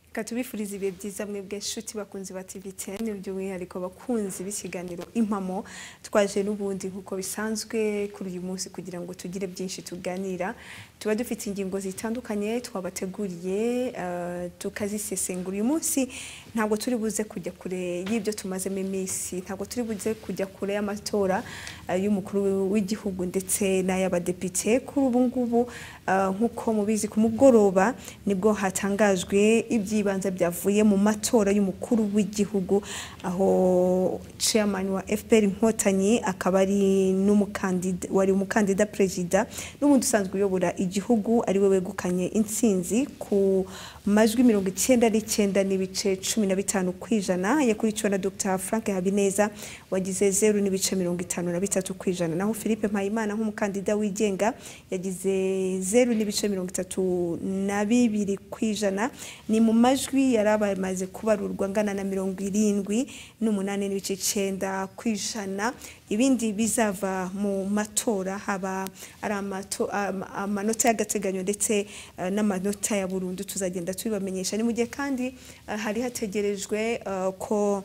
reka tubifurize ibihe byiza mwebwe nshuti bakunzi ba TV teni by'umwihariko bakunzi b'ikiganiro impamo twaje n'ubundi nk'uko bisanzwe kuri uyu munsi kugira ngo tugire byinshi tuganira tuba dufite ingingo zitandukanye twabateguriye eh, tukazisesengura uyu munsi ntabwo turi buze kujya kure y'ibyo tumazemo iminsi ntabwo turi buze kujya kure y'amatora eh, y'umukuru w'igihugu ndetse n'ay'abadepite kuri ubu ngubu eh, nk'uko mubizi ku mugoroba nibwo hatangajwe iby'ibanze byavuye mu matora y'umukuru w'igihugu aho chairman wa FPR Inkotanyi akaba ari n'umukandida wari umukandida perezida n'ubundi usanzwe uyobora igihugu ariwe wegukanye intsinzi ku majwi mirongo icyenda n'icyenda n'ibice cumi na bitanu ku ijana yakurikiwe na Dr Frank Habineza wagize zeru n'ibice mirongo itanu na bitatu ku ijana naho Philippe Mpayimana nk'umukandida wigenga yagize zeru n'ibice mirongo itatu na bibiri ku ijana ni mu majwi yari amaze kubarurwa angana na mirongo irindwi n'umunani n'ibice icyenda ku ijana ibindi bizava mu matora haba ari amato- ama- amanota y'agateganyo ndetse eh, n'amanota ya burundu tuzagenda tubibamenyesha ni mu gihe kandi eh, hari hategerejwe eh, ko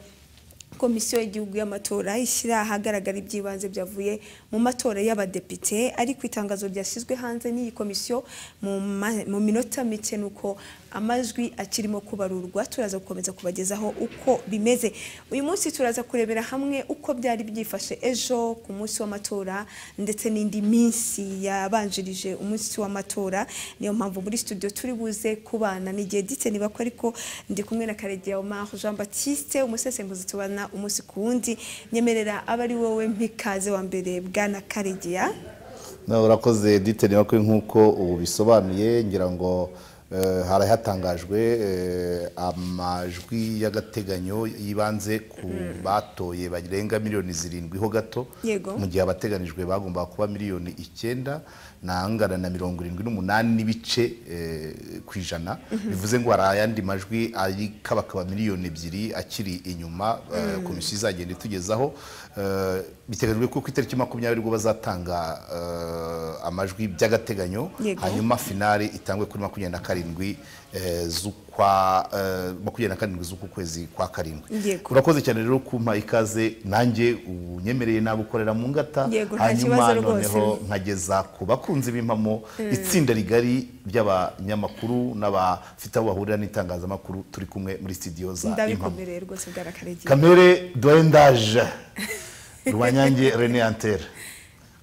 komisiyo y'igihugu y'amatora ishyira ahagaragara iby'ibanze byavuye mu matora y'abadepite ariko itangazo ryashyizwe hanze n'iyi komisiyo mu ma- mu minota mike ni uko amajwi akirimo kubarurwa turaza gukomeza kubagezaho uko bimeze uyu munsi turaza kurebera hamwe uko byari byifashe ejo ku munsi w'amatora ndetse n'indi minsi yabanjirije umunsi w'amatora niyo mpamvu muri studio turi buze kubana n'igihe gite niba ko ariko ndi kumwe na Karegeya Omar Jean Baptiste umusesenguzi tubana umunsi ku wundi nyemerera aba ari wowe mpikaze wa mbere bwana Karegeya nawe urakoze edite niba kuri nk'uko ubu bisobanuye ngira ngo eh, hari hatangajwe eh, amajwi y'agateganyo y'ibanze ku batoye barenga miliyoni zirindwi ho gato Yego. mu gihe abateganijwe bagombaga kuba miliyoni icyenda n'angana na mirongo irindwi n'umunani n'ibice eh, ku ijana bivuze ngo hari ayandi majwi ari kabakaba miliyoni ebyiri akiri inyuma eh, komisiyo izagenda itugezaho Eh, biteganyijwe ko ku itariki makumyabiri ubwo bazatanga eh, amajwi by'agateganyo Yego. hanyuma finale itangwe kuri makumyabiri na karindwi eh, z'ukwa eh, makumyabiri na karindwi z'uku kwezi kwa karindwi Yego. urakoze cyane rero kumpa ikaze nanjye unyemereye nawe ukorera mu ngata Yego, nta hanyuma kibazo rwose. noneho nkageza ku bakunzi b'impamo itsinda rigari ry'abanyamakuru n'abafite aho bahurira n'itangazamakuru turi kumwe muri studio za impamo ndabikomereye rwose bwana Karegeya kamere doyendaje rwanyange rene antere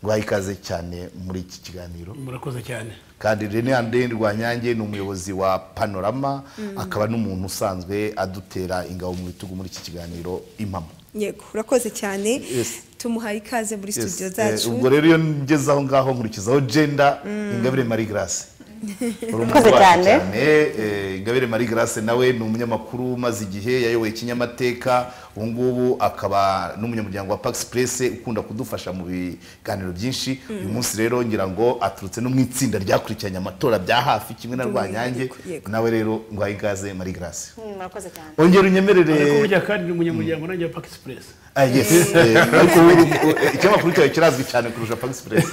guha ikaze cyane muri iki kiganiro murakoze cyane kandi René André Rwanyange ni umuyobozi wa Panorama akaba n'umuntu usanzwe adutera ingabo mu bitugu muri iki kiganiro impamo yego urakoze cyane Yes. tumuhaye ikaze muri Yes, studio eh, zacu ubwo rero iyo ngeze aho ngaho nkurikizaho jenda ingabire marie grace Uri umukozi Urakoze wacu cyane. eh, ingabire marie grace nawe ni umunyamakuru umaze igihe yayoboye ikinyamateka ubu ngubu akaba n'umunyamuryango wa pax press ukunda kudufasha mu biganiro byinshi uyu munsi rero ngira ngo aturutse no mu itsinda ryakurikiranye amatora bya hafi kimwe na rwanyange Yego. nawe rero ngwaye ikaze marie grace murakoze cyane ongera ariko unyemerere burya kandi ni umunyamuryango nanjye wa Pax Express Ah, yes, eh, ariko wowe uri- ikinyamakuru cyawe kirazwi cyane kurusha pax press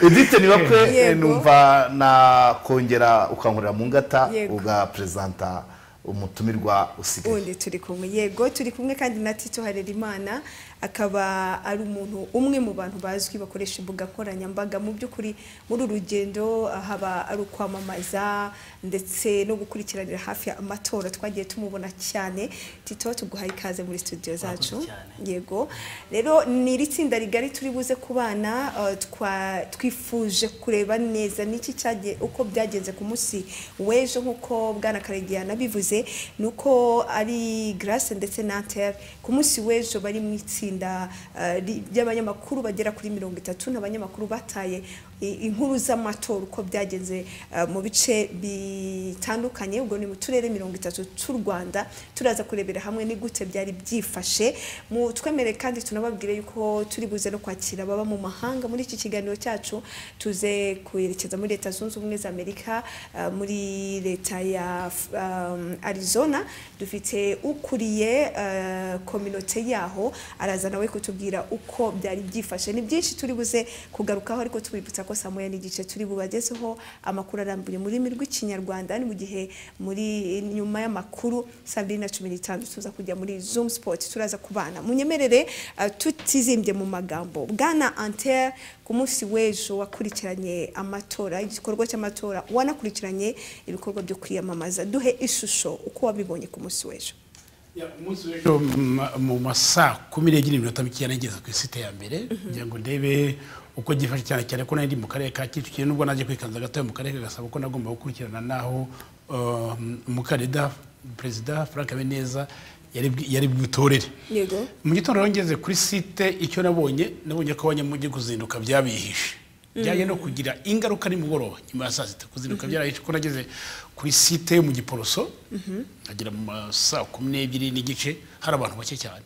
edite niba kwe Yego. numva nakongera ukankorera mu ngata Yego. ugaperezanta umutumirwa usigaye ubundi turi kumwe yego turi kumwe kandi na tito harerimana akaba ari umuntu umwe mu bantu bazwi bakoresha imbuga nkoranyambaga mu by'ukuri muri uru rugendo ah, haba ari ukwamamaza ndetse no gukurikiranira hafi amatora twagiye tumubona cyane tito tuguha ikaze muri studio zacu cyane. yego rero ni iri tsinda rigari turi buze kubana eh, twa- twifuje kureba neza n'iki cyagiye uko byagenze ku munsi w'ejo nk'uko bwana karegeya nabivuze ni uko ari grace ndetse na Anter ku munsi w'ejo bari mu itsinda eh, ri- ry'abanyamakuru bagera kuri mirongo itatu n'abanyamakuru bataye i- inkuru z'amatora uko byagenze eh, mu bice bitandukanye ubwo ni mu turere mirongo itatu cy'u Rwanda turaza kurebera hamwe ni gute byari byifashe mu twemere kandi tunababwire yuko turi buze no kwakira baba mu mahanga muri iki kiganiro cyacu tuze kwerekeza muri leta zunze ubumwe za Amerika eh, muri leta ya F- um, Arizona dufite ukuriye eh, kominote yaho araza uraza nawe kutubwira uko byari byifashe ni byinshi turi buze kugarukaho ariko tubibutsa ko saa moya n'igice turi bubagezeho amakuru arambuye mu rurimi rw'ikinyarwanda ni mu gihe muri nyuma y'amakuru saa mbiri na cumi n'itanu tuza kujya muri zoom sport turaza kubana munyemerere eh, tutizimbye mu magambo bwana anter ku munsi w'ejo wakurikiranye amatora igikorwa cy'amatora wanakurikiranye ibikorwa byo kwiyamamaza duhe ishusho uko wabibonye ku munsi w'ejo umunsi w'ejo mu- mu ma saa kumi n'ebyiri n'iminota mikeya nageze ku isite ya mbere kugira ngo ndebe uko gifashe cyane cyane ko nari ndi mu karere ka kicukiro nubwo naje kwikanza gatoya mu karere ka gasabo ko nagomba gukurikirana n'aho um, umukandida perezida frank habineza yari bwi- yari bwitorere yego mu gitondo rero ngeze kuri site icyo nabonye nabonye ko abanyamujyi kuzinduka byabihishe byaje no kugira ingaruka nimugoroba nyuma ya saa sita kuzinduka byarahishe ko nageze kuri site yo mu giporoso nkagera mu ma saa kumi n'ebyiri n'igice hari abantu bake cyane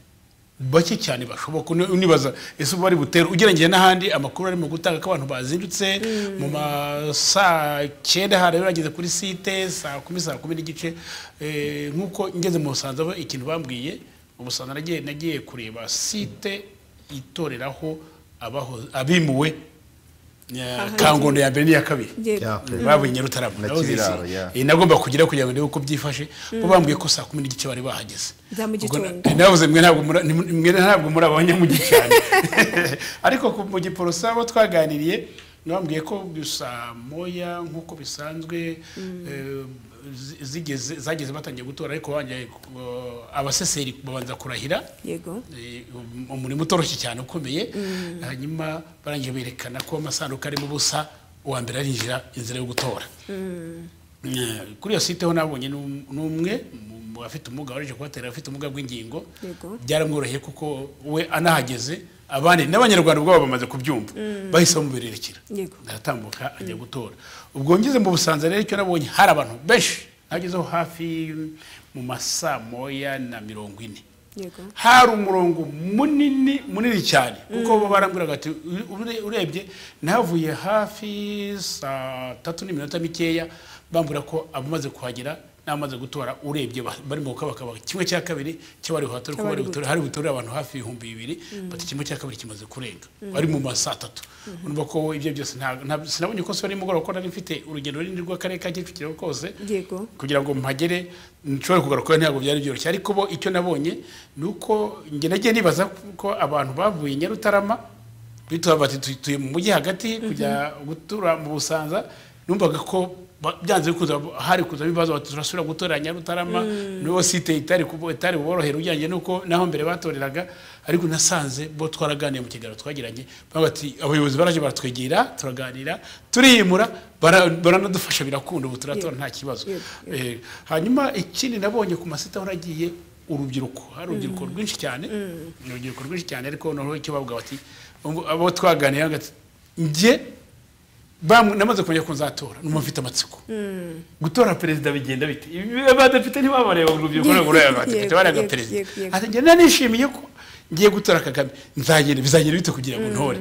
bake cyane bashoboka uni- unibaza ese ubu bari butere ugerengeye n'ahandi amakuru arimo gutanga ko abantu bazindutse mu ma saa cyenda hari bageze kuri site saa kumi saa kumi n'igice eh, nk'uko ngeze mu busanza bo ikintu bambwiye ubusanzwe nagiye nagiye kureba site itoreraho abaho- abimuwe eh, kangondo ya mbere n'iya kabiri yego Yeah. Okay. babuye nyarutarama Na naho zizi. Kibiraro, yeah. Eh, nagomba kugira kugira ngo ndebe uko byifashe bo bambwiye ko saa kumi n'igice bari bahageze Za mu Ubwo na- gitondo. navuze mwe ntabwo muri- ni- mwe ntabwo muri abanyamujyi cyane ariko ku- mu giporosa abo twaganiriye nabambwiye ko saa moya nk'uko bisanzwe eh, zi- zigeze zageze batangiye gutora ariko bongeye ku- abaseseri babanza kurahira yego Eh, um- umurimo utoroshye cyane ukomeye hanyuma barangije berekana ko amasanduku arimo ubusa uwa mbere arinjira inzira yo gutora Eh, kuri iyo site ho nabonye n'um- n'umwe mu- mu bafite ubumuga waraje kubatera afite ubumuga bw'ingingo Yego. byaramworoheye kuko we anahageze abandi n'abanyarwanda ubwabo bamaze kubyumva bahise bamubererekera Yego. aratambuka ajya gutora ubwo ngeze mu busanza rero icyo nabonye hari abantu benshi nagezeho hafi mu masaa moya na mirongo ine yego hari umurongo munini munini cyane kuko bo barambwiraga ati "Ure- ure- urebye nahavuye hafi saa tatu n'iminota mikeya bambwira ko abamaze kuhagera n'abamaze gutora urebye ba- bari mu bukabakaba kimwe cya kabiri cy'abari buhatore ko bari butore hari butore abantu hafi ibihumbi bibiri bati kimwe cya kabiri kimaze kurenga bari mu ma saa tatu urumva ko ibyo byose nta- nta- sinabonye ko sibari mugoroba kuko nari mfite urugendo runini rw'akarere ka kicukiro kose yego kugira ngo mpagere nshobore kugaruka ntabwo byari byoroshye ariko bo icyo nabonye ni uko njye nagiye nibaza ko abantu bavuye i nyarutarama bituba bati "Tu- tuye mu mujyi hagati kujya gutura mu busanza numvaga ko ba- byanze bikunze hab- hari kuzamo ibibazo bati turasubira gutorera nyarutarama nibo site itari kubo- itari buborohera ujyanye nuko naho mbere batoreraga ariko nasanze bo twaraganiye mu kiganiro twagiranye bavuga ati abayobozi baraje baratwegera turaganira turiyimura bara- baranadufasha birakunda ubu turatora Yego. nta kibazo Yego. Eh, hanyuma ikindi nabonye ku masita aho nagiye urubyiruko hari urubyiruko rwinshi cyane ni urubyiruko rwinshi cyane ariko noneho icyo bavuga bati "Ubu- abo twaganiriye bavuga bati, njye bam- namaze kumenya ko nzatora numva mfite amatsiko gutora perezida bigenda bite Ibi- abadepite ntibabareba urubyiruko Yego, ntabwo rureba abadepite yego, bareba yego, perezida yego, yego. ati njye nanishimiye ko ngiye gutora kagame nzagenda bizagenda bite kugira ngo ntore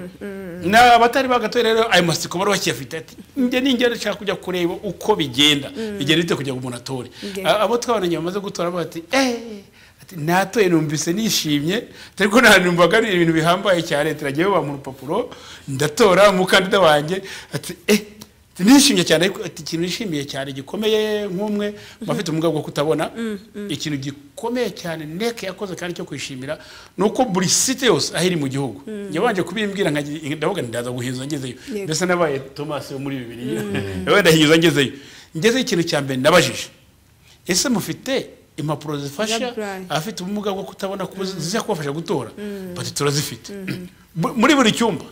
na abatari bagatora rero ayo masiko bari bakiyafite ati njye ningenda nshaka kujya kureba uko bigenda bigenda bite kugira ngo umuntu atore Yego. A- abo twabonanye bamaze gutora bavuga ati eee ati natoye numvise nishimye ariko nta numvaga ari ibintu bihambaye cyane turagiye bampa urupapuro ndatora umukandida wanjye ati eee nishimye cyane ariko ati ikintu nishimiye cyane gikomeye nk'umwe mu bafite ubumuga bwo kutabona ikintu gikomeye cyane neke yakoze kandi cyo kwishimira ni uko buri site yose aho iri mu gihugu yabanje kubimbwira nkagira- ndavuga nti ndaza guhinza ngezeyo Yego. mbese nabaye tomasi wo muri bibiri nawe ndahinza ngezeyo ngezeyo ikintu cya mbere nabajije ese mufite impapuro zifasha Zaburayi. abafite ubumuga bwo kutabona kuba zijya kubafasha gutora bati turazifite Bu- muri buri cyumba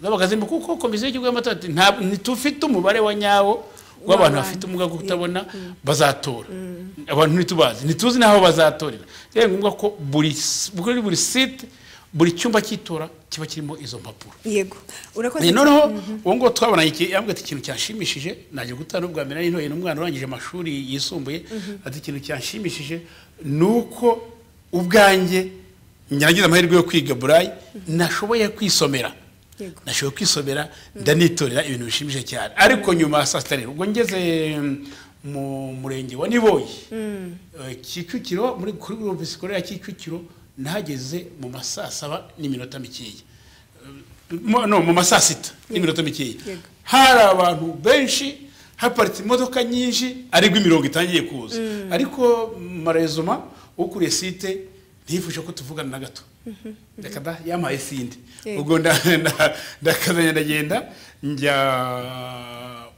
zabaga zirimo kuko komisiyo y'igihugu y'amatora ati "Nta- ntitufite umubare wa nyawo w'abantu W'abantu. bafite ubumuga bwo kutabona bazatora abantu ntitubazi ntituzi n'aho bazatorera rero ni ngombwa ko buri s- kuri buri site buri cyumba cy'itora kiba kirimo izo mpapuro yego urakoze Eh, noneho uwo nguwo twabonanye iki- yambwiye ati ikintu cyanshimishije najya gutana ubwa mbere nari ntoye n'umwana urangije amashuri yisumbuye ati ikintu cyanshimishije ni uko ubwanjye njye nagize amahirwe yo kwiga burayi nashoboye kwisomera Yego. nashoboye kwisomera ndanitorera ibintu bishimishije cyane ariko nyuma ya saa sita rero ubwo ngeze mm, mu murenge wa niboyi Eh, kicukiro muri kuri groupe scolaire ya kicukiro nahageze mu ma saa saba n'iminota mikeya Mu- no mu ma saa sita n'iminota mikeya Yego. hari abantu benshi haparitse imodoka nyinshi ariko imirongo itangiye kuza ariko marezoma ukuriye site ntiyifuje ko tuvugana na gato reka da yampaye sinde Yego. ubwo nda- nda- ndakazanya ndagenda njya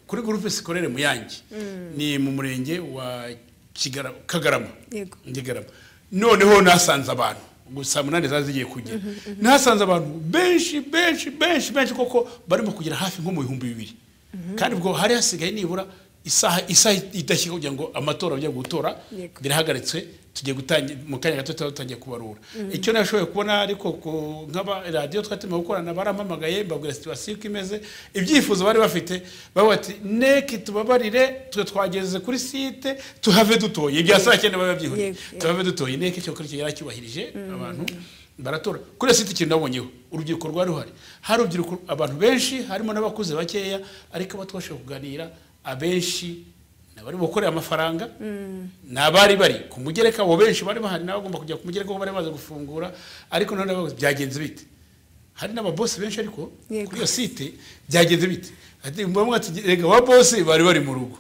kuri groupe scolaire muyange ni mu murenge wa Kigara- kagarama Yego. ngegarama noneho nasanze abantu gusa saa munani zari zigiye kugera nasanze abantu benshi benshi benshi benshi koko barimo kugera hafi nko mu bihumbi bibiri kandi ubwo hari hasigaye nibura isaha isaha idashyika kugira ngo amatora ajya gutora Yego. birahagaritswe tugiye gutangira mu kanya gato tuba dutangiye kubarura icyo nashoboye kubona ariko ku- nk'aba radiyo twari turimo gukorana barampamagaye mbabwira situwasiyo uko imeze ibyifuzo bari bafite bavuga ati neki tubabarire twe twageze kuri site tuhave dutoye ibya saa cyenda biba byihuse Yego, yego. tuhave dutoye neki cyo kuri icyo yaracyubahirije abantu baratora kuri iyo site ikintu nabonyeho urubyiruko rwari ruhari hari urubyiruko abantu benshi harimo n'abakuze bakeya ariko abo twashobora kuganira abenshi ni abari gukorera amafaranga ni abari bari ku mugereka abo benshi bari bahari nabo bagomba kujya ku mugereka kuko bari bamaze gufungura ariko none bavuze byagenze bite hari n'ababosi benshi ariko Yego. kuri iyo site byagenze bite ati bamwe ati rega wa bosi bari bari mu rugo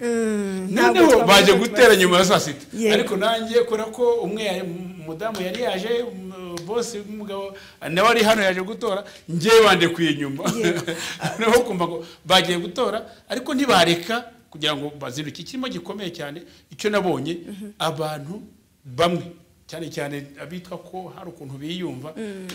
ntabwo noneho twavuga baje ko gutera tubasize. nyuma ya saa sita Yego. ariko nanjye kubera ko umwe yari- umudamu yari yaje um, bosi w'umugabo nawe ari hano yaje gutora njyewe bandekuye inyuma Yego. noneho kumva ngo bagiye gutora ariko ntibareka kugira ngo bazinduke ikirimo gikomeye cyane icyo nabonye abantu bamwe cyane cyane abitwa ko hari ukuntu biyumva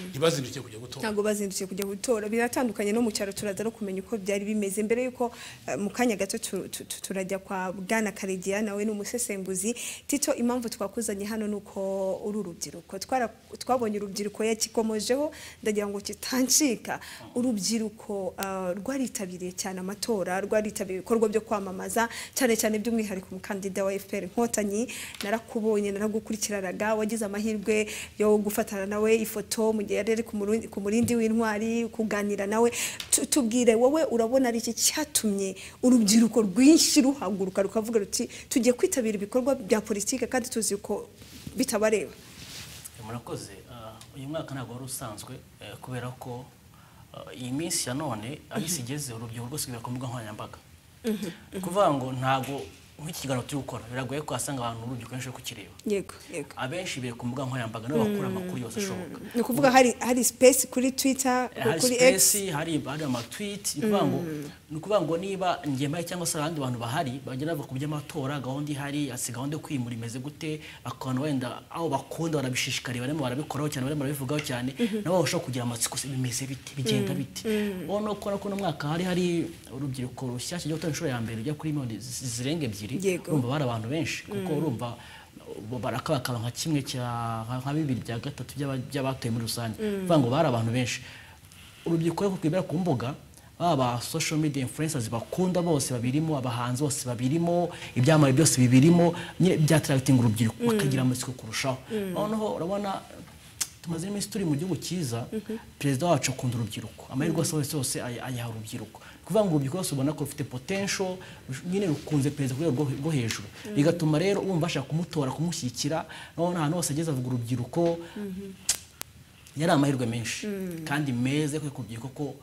ntibazinduke kujya gutora ntabwo bazindukiye kujya gutora biratandukanye no mu cyaro turaza no kumenya uko byari bimeze mbere y'uko eh, mu kanya gato tu- tu- tu- turajya kwa bwana karegeya nawe ni umusesenguzi tito impamvu twakuzanye hano ni uko uri urubyiruko Twara- twabonye urubyiruko yakikomojeho ndagira ngo kitancika urubyiruko ah, rwaritabiriye cyane amatora rwaritabiriye ibikorwa byo kwamamaza cyane cyane by'umwihariko umukandida wa FPR Inkotanyi narakubonye naragukurikiranaga wagize amahirwe yo gufatana nawe ifoto mu gihe yari ari ku murundi- ku murindi w'intwari kuganira nawe Tu- tubwire wowe urabona ari iki cyatumye urubyiruko rwinshi ruhaguruka rukavuga ruti tugiye kwitabira ibikorwa bya politike kandi tuzi ko bitabareba murakoze Ah, uyu mwaka ntabwo wari usanzwe eh, kubera ko ah, iyi minsi ya none aho isi igeze urubyiruko rwose rwibera ku mbuga nkoranyambaga ni ukuvuga ngo ntabwo nk'iki kiganiro turi gukora biragoye ko wasanga abantu urubyiruko benshi bari kukireba yego yego abenshi bibera ku mbuga nkoranyambaga nibo bakura amakuru yose ashoboka ni ukuvuga hari hari space kuri Twitter hari kuri X sipesi hari hari amatwiti ni ukuvuga ngo ni ukuvuga ngo niba njye mpari cyangwa se abandi bantu bahari bagenda bavuga ku by'amatora gahunda ihari si gahunda yo kwimura imeze gute abantu wenda aho bakunda barabishishikariye barimo barabikoraho cyane barimo barabivugaho cyane nabo barushaho kugira amatsiko se bimeze bite bigenda bite ubu ni uko no mwaka hari hari urubyiruko rushyashya ryo gutora inshuro ya mbere rujya kuri miliyoni zi- zirenga ebyiri Yego. urumva bari abantu benshi kuko urumva bo barakabakaba nka kimwe cya nka nka bibiri bya gatatu by'aba- by'abatoye muri rusange bivuga ngo bari abantu benshi urubyiruko rwo rwibera ku mbuga baba ba social media influencers bakunda bose babirimo abahanzi bose babirimo ibyamamare byose bibirimo nyine byatarabitinga urubyiruko bakagira amatsiko kurushaho noneho urabona tumaze iminsi turi mu gihugu cyiza perezida wacu akunda urubyiruko amahirwe yose yose yose ay- ayaha urubyiruko ni ukuvuga ngo urubyiruko rwose ubona ko rufite potential rush- nyine rukunze perezida ku rwego rwo- rwo hejuru bigatuma rero wumva bashaka kumutora kumushyigikira noneho ahantu hose ageze avuga urubyiruko yari amahirwe menshi kandi meza yo kwereka urubyiruko ko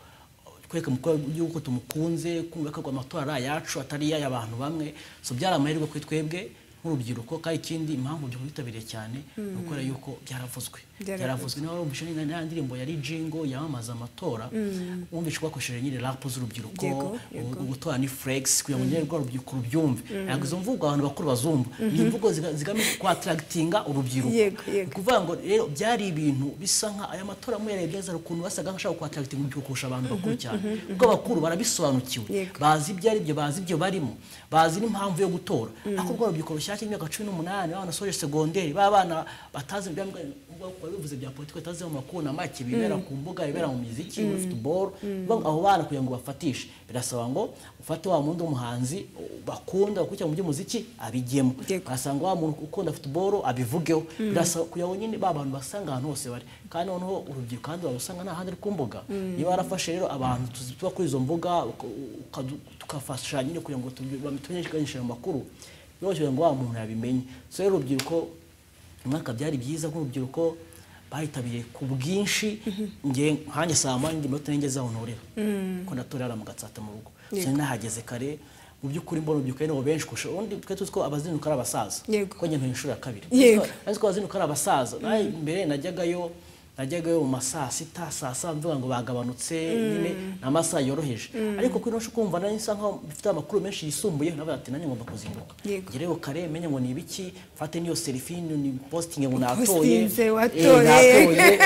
twereka umukuru w'igihugu ko tumukunze kumva ko amatora ari ayacu atari ay'abantu bamwe so byari amahirwe kuri twebwe nk'urubyiruko kandi ikindi impamvu urubyiruko rwitabiriye cyane ni ukubera yuko byaravuzwe Byaravuzwe. byaravuzwe niba warumvishe nyine na ya ndirimbo yari jingo yamamaza amatora wumvishe bakoresheje nyine rap z'urubyiruko Yego, yego. u- gutora ni flex kugira ngo nyine rwa rubyiruko rubyumve ntabwo izo mvugo abantu bakuru bazumva ni imvugo ziga- zigamije kwataragitinga urubyiruko Yego, Ni yego. ukuvuga ngo rero byari ibintu bisa nka aya matora muyarebye azara ukuntu basaga nk'ashaka kwataragitinga urubyiruko kurusha abantu bakuru cyane kuko abakuru barabisobanukiwe Yego. bazi ibyo ari byo bazi ibyo barimo bazi n'impamvu yo gutora ariko rwa rubyiruko rushyashya imyaka cumi n'umunani abana basoje segonderi babana batazi ibya ubwoko bivuze bya politiki batazi amakuru na make bibera ku mbuga bibera mu miziki muri football Bavuga ngo abo bana kugira ngo bafatishe birasaba ngo ufate wa wundi w'umuhanzi bakunda bakurikira mu by'umuziki abigemo Yego. asanga wa muntu ukunda football abivugeho birasaba kugira ngo nyine ba bantu basanga ahantu hose bari kandi noneho urubyiruko kandi barusanga nta handi ari ku mbuga niba warafashe rero abantu tuzi- tuba kuri izo mbuga uka- ukadu- tukafasha nyine kugira ngo tubi- bam- tumenyekanishe ayo makuru biroroshye kugira ngo wa muntu yabimenye so rero urubyiruko umwaka byari byiza nk'urubyiruko bayitabiriye ku bwinshi nge nkanjye saa moya ndi minota n'inge zaho ntorera kuko natorera mu gatsata mu rugo sinari nahageze kare mu by'ukuri mbona urubyiruko ari nabo benshi kurusha ubundi twe tuzi ko abazinduka ari abasaza Yego. kuko njye ntuye inshuro ya kabiri Yego. ariko abazinduka ari abasaza nawe mbere najyagayo najyagayo mu ma saa sita saa saba mvuga ngo bagabanutse nyine ni amasaha yoroheje ariko kuri nosho kumva nari nsa nkaho mfite amakuru menshi yisumbuye nawe ati nanjye ngomba kuzinduka Yego. ngereyo kare menye ngo ni ibiki mfate niyo selfie ni posting ngo natoye Postinze, Eh, watoye. natoye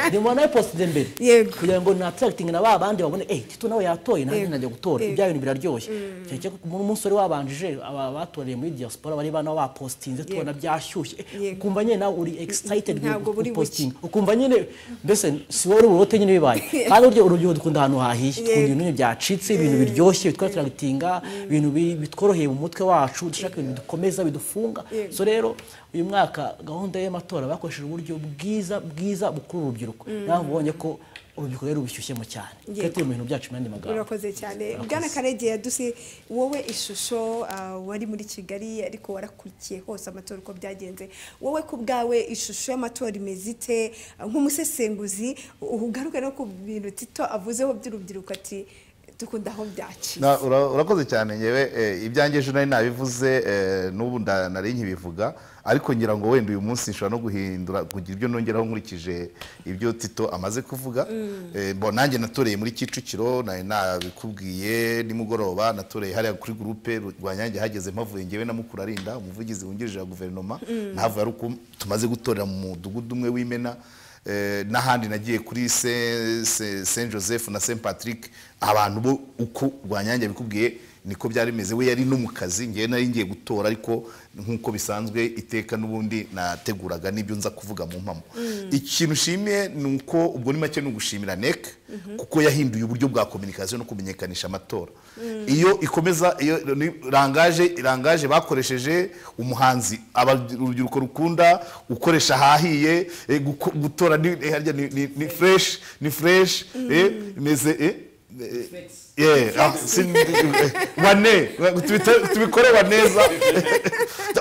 ndimo nayo postinze mbere Yego. kugira ngo natarakitinge na ba bandi babone eh tito nawe yatoye nanjye Yego. najya gutora Yego. ibya bintu biraryoshye cyane ko umuntu umusore wabanjije aba batoreye muri diaspora bari bana bapostinze tubona byashyushye Eh, Yego. ukumva nyine nawe uri excited Ntabwo buri buke. postinga ukumva nyine mbese si wowe uri burote nyine bibaye kandi burya urubyiruko dukunda ahantu hahiye dukunda ibintu nyine byacitse ibintu biryoshye bitwa turagitinga ibintu bi- bitworoheye mu mutwe wacu dushaka ibintu bidukomeza bidufunga so rero uyu mwaka gahunda y'amatora bakoresheje uburyo bwiza bwiza bukuru urubyiruko nawe ubonye ko urubyiruko rero rubishyushyemo cyane twe turi mu bintu byacu mu yandi magambo urakoze cyane bwana karege yaduse wowe ishusho ah, wari muri kigali ariko warakurikiye hose amatora uko byagenze wowe ku bwawe ishusho y'amatora imeze ite Ah, nk'umusesenguzi ugaruke no ku bintu tito avuzeho by'urubyiruko ati dukunda aho byaci Na- ura- urakoze cyane ngewe eh, ibyanjye ejo nari nabivuze eh, n'ubu nda- nari nkibivuga ariko ngira ngo wenda uyu munsi nshobora no guhindura kugira ibyo nongeraho nkurikije ibyo tito amaze kuvuga Eh, bo nanjye natoreye muri kicukiro nari nabikubwiye nimugoroba natoreye hariya kuri gurupe rwanyange hageze mpavuye ngewe na mukuru arinda umuvugizi wungirije wa guverinoma ntavuye ari uko tumaze gutorera mu mudugudu umwe w'imena Eh, n'ahandi nagiye kuri Se- Se- saint joseph na saint patrick abantu bo uko rwanyange bikubwiye niko byari bimeze we yari no mu kazi ngewe nari ngiye gutora ariko nk'uko bisanzwe iteka n'ubundi nateguraga n'ibyo nza kuvuga mu mpamo ikintu nshimiye ni uko ubwo ni make ni ugushimira nec kuko yahinduye uburyo bwa kominikasiyo no kumenyekanisha amatora iyo ikomeza iyo ni- rangaje rangaje bakoresheje umuhanzi aba- urubyiruko rukunda ukoresha ahahiye eh, guko- gutora ni eh, harya ni- ni- ni fresh ni fresh eh, imeze eh, eh, yeah, ah, si- eh, wane tubita- tubikorewa neza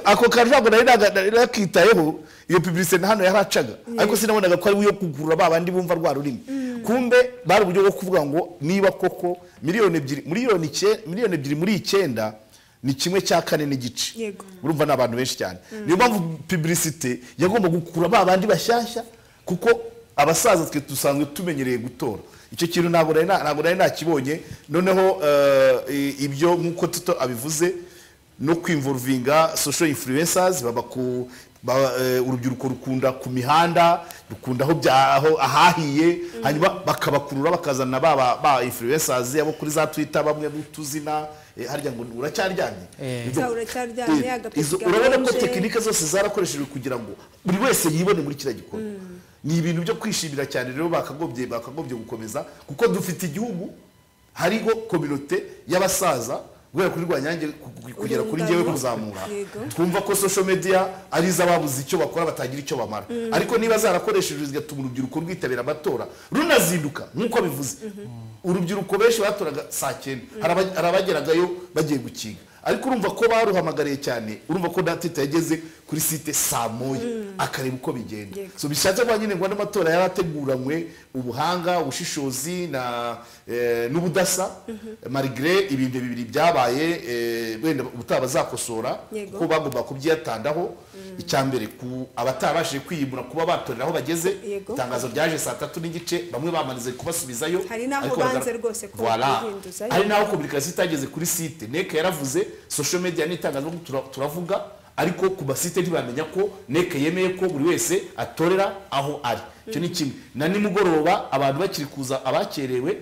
ako kantu ntabwo nari naga- nari nakitayeho iyo publicité na hano yaracaga ariko sinabonaga ko ari iyo kugurura ba bandi bumva rwa rurimi kumbe bari uburyo bwo kuvuga ngo niba koko miliyoni ebyiri miliyoni icyenda miliyoni ebyiri muri icyenda ni kimwe cya kane n'igice Yego. urumva ni abantu benshi cyane niyo mpamvu publicité yagomba gukura ba bandi bashyashya kuko abasaza twe dusanzwe tumenyereye gutora icyo kintu ntabwo nari na- ntabwo nari nakibonye noneho eh, i- ibyo nk'uko tito abivuze no kwimvuruvinga social influencers baba ku ba- eh, urubyiruko rukunda ku mihanda rukunda aho bya- aho- ahahiye hanyuma bakabakurura bakazana ba ba- ba influencers abo kuri za twitter bamwe n'utuzina eh, harya ngo uracyaryamye Eh. Ibyo- Za uracyaryamye, Eh, agapeti izo- urabona ko gakonje. tekinike zose zarakoreshejwe kugira ngo buri wese yibone muri kiriya gikorwa ni ibintu byo kwishimira cyane rero bakagombye bakagombye gukomeza kuko dufite igihugu hariho kominote y'abasaza guhera kuri rwanyange ku- ku- kugera kuri Urungano. njyewe kuzamura Yego. twumva ko social media ari iz'ababuze icyo bakora batagira icyo bamara ariko niba zarakoreshejwe zigatuma urubyiruko rwitabira amatora runazinduka nk'uko bivuze urubyiruko benshi batoraga saa cyenda hari aba- hari abageragayo bagiye gukinga ariko urumva ko baruhamagariye cyane urumva ko datita yageze kuri site saa moya akareba uko bigenda Yego. so bishatse kuba nyine ngo n'amatora yari ateguranywe ubuhanga ubushishozi na eh, n'ubudasa marigre ibintu bibiri byabaye eh, wenda ubutaha bazakosora Yego. kuko bagomba kubyiyatandaho icya mbere ku abatabashije kwiyimura kuba batorera aho bageze Yego. itangazo ryaje saa tatu n'igice bamwe bamanize kubasubizayo Hari n'aho ariko banze bagaragara- rwose ko Voilà. bakihinduzayo. hari n'aho kominikasiyo itageze kuri site neke yaravuze social media n'itangazamakuru tura- turavuga ariko ku basite ntibamenya ko neke yemeye ko buri wese atorera aho ari icyo ni kimwe na nimugoroba abantu bakiri kuza abakerewe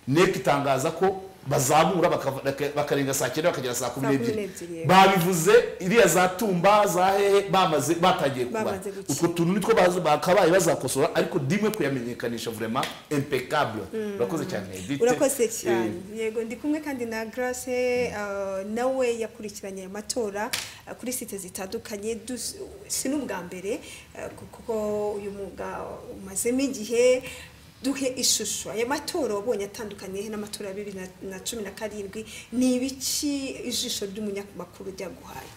neke itangaza ko bazamura bakava- baka- bakarenga saa cyenda bakagera saa kumi Saa kumi n'ebyiri n'ebyiri, yego. babivuze iriya za tumba za hehe bamaze batangiye kubara Bamaze gukina. utwo tuntu nitwo bazi- bakabaye bazakosora ariko ndimwe kuyamenyekanisha vraiment impeccable urakoze cyane Edith. urakoze Eh, cyane yego ndi kumwe kandi na grace ah, nawe yakurikiranye aya matora ah, kuri site zitandukanye Dus- si n'ubwa mbere ah, kuko uyu mwuga umazemo igihe duhe ishusho aya matora wabonye atandukanye he n'amatora ya bibiri na- na cumi na karindwi ni ibiki ijisho ry'umunyamakuru ryaguhaye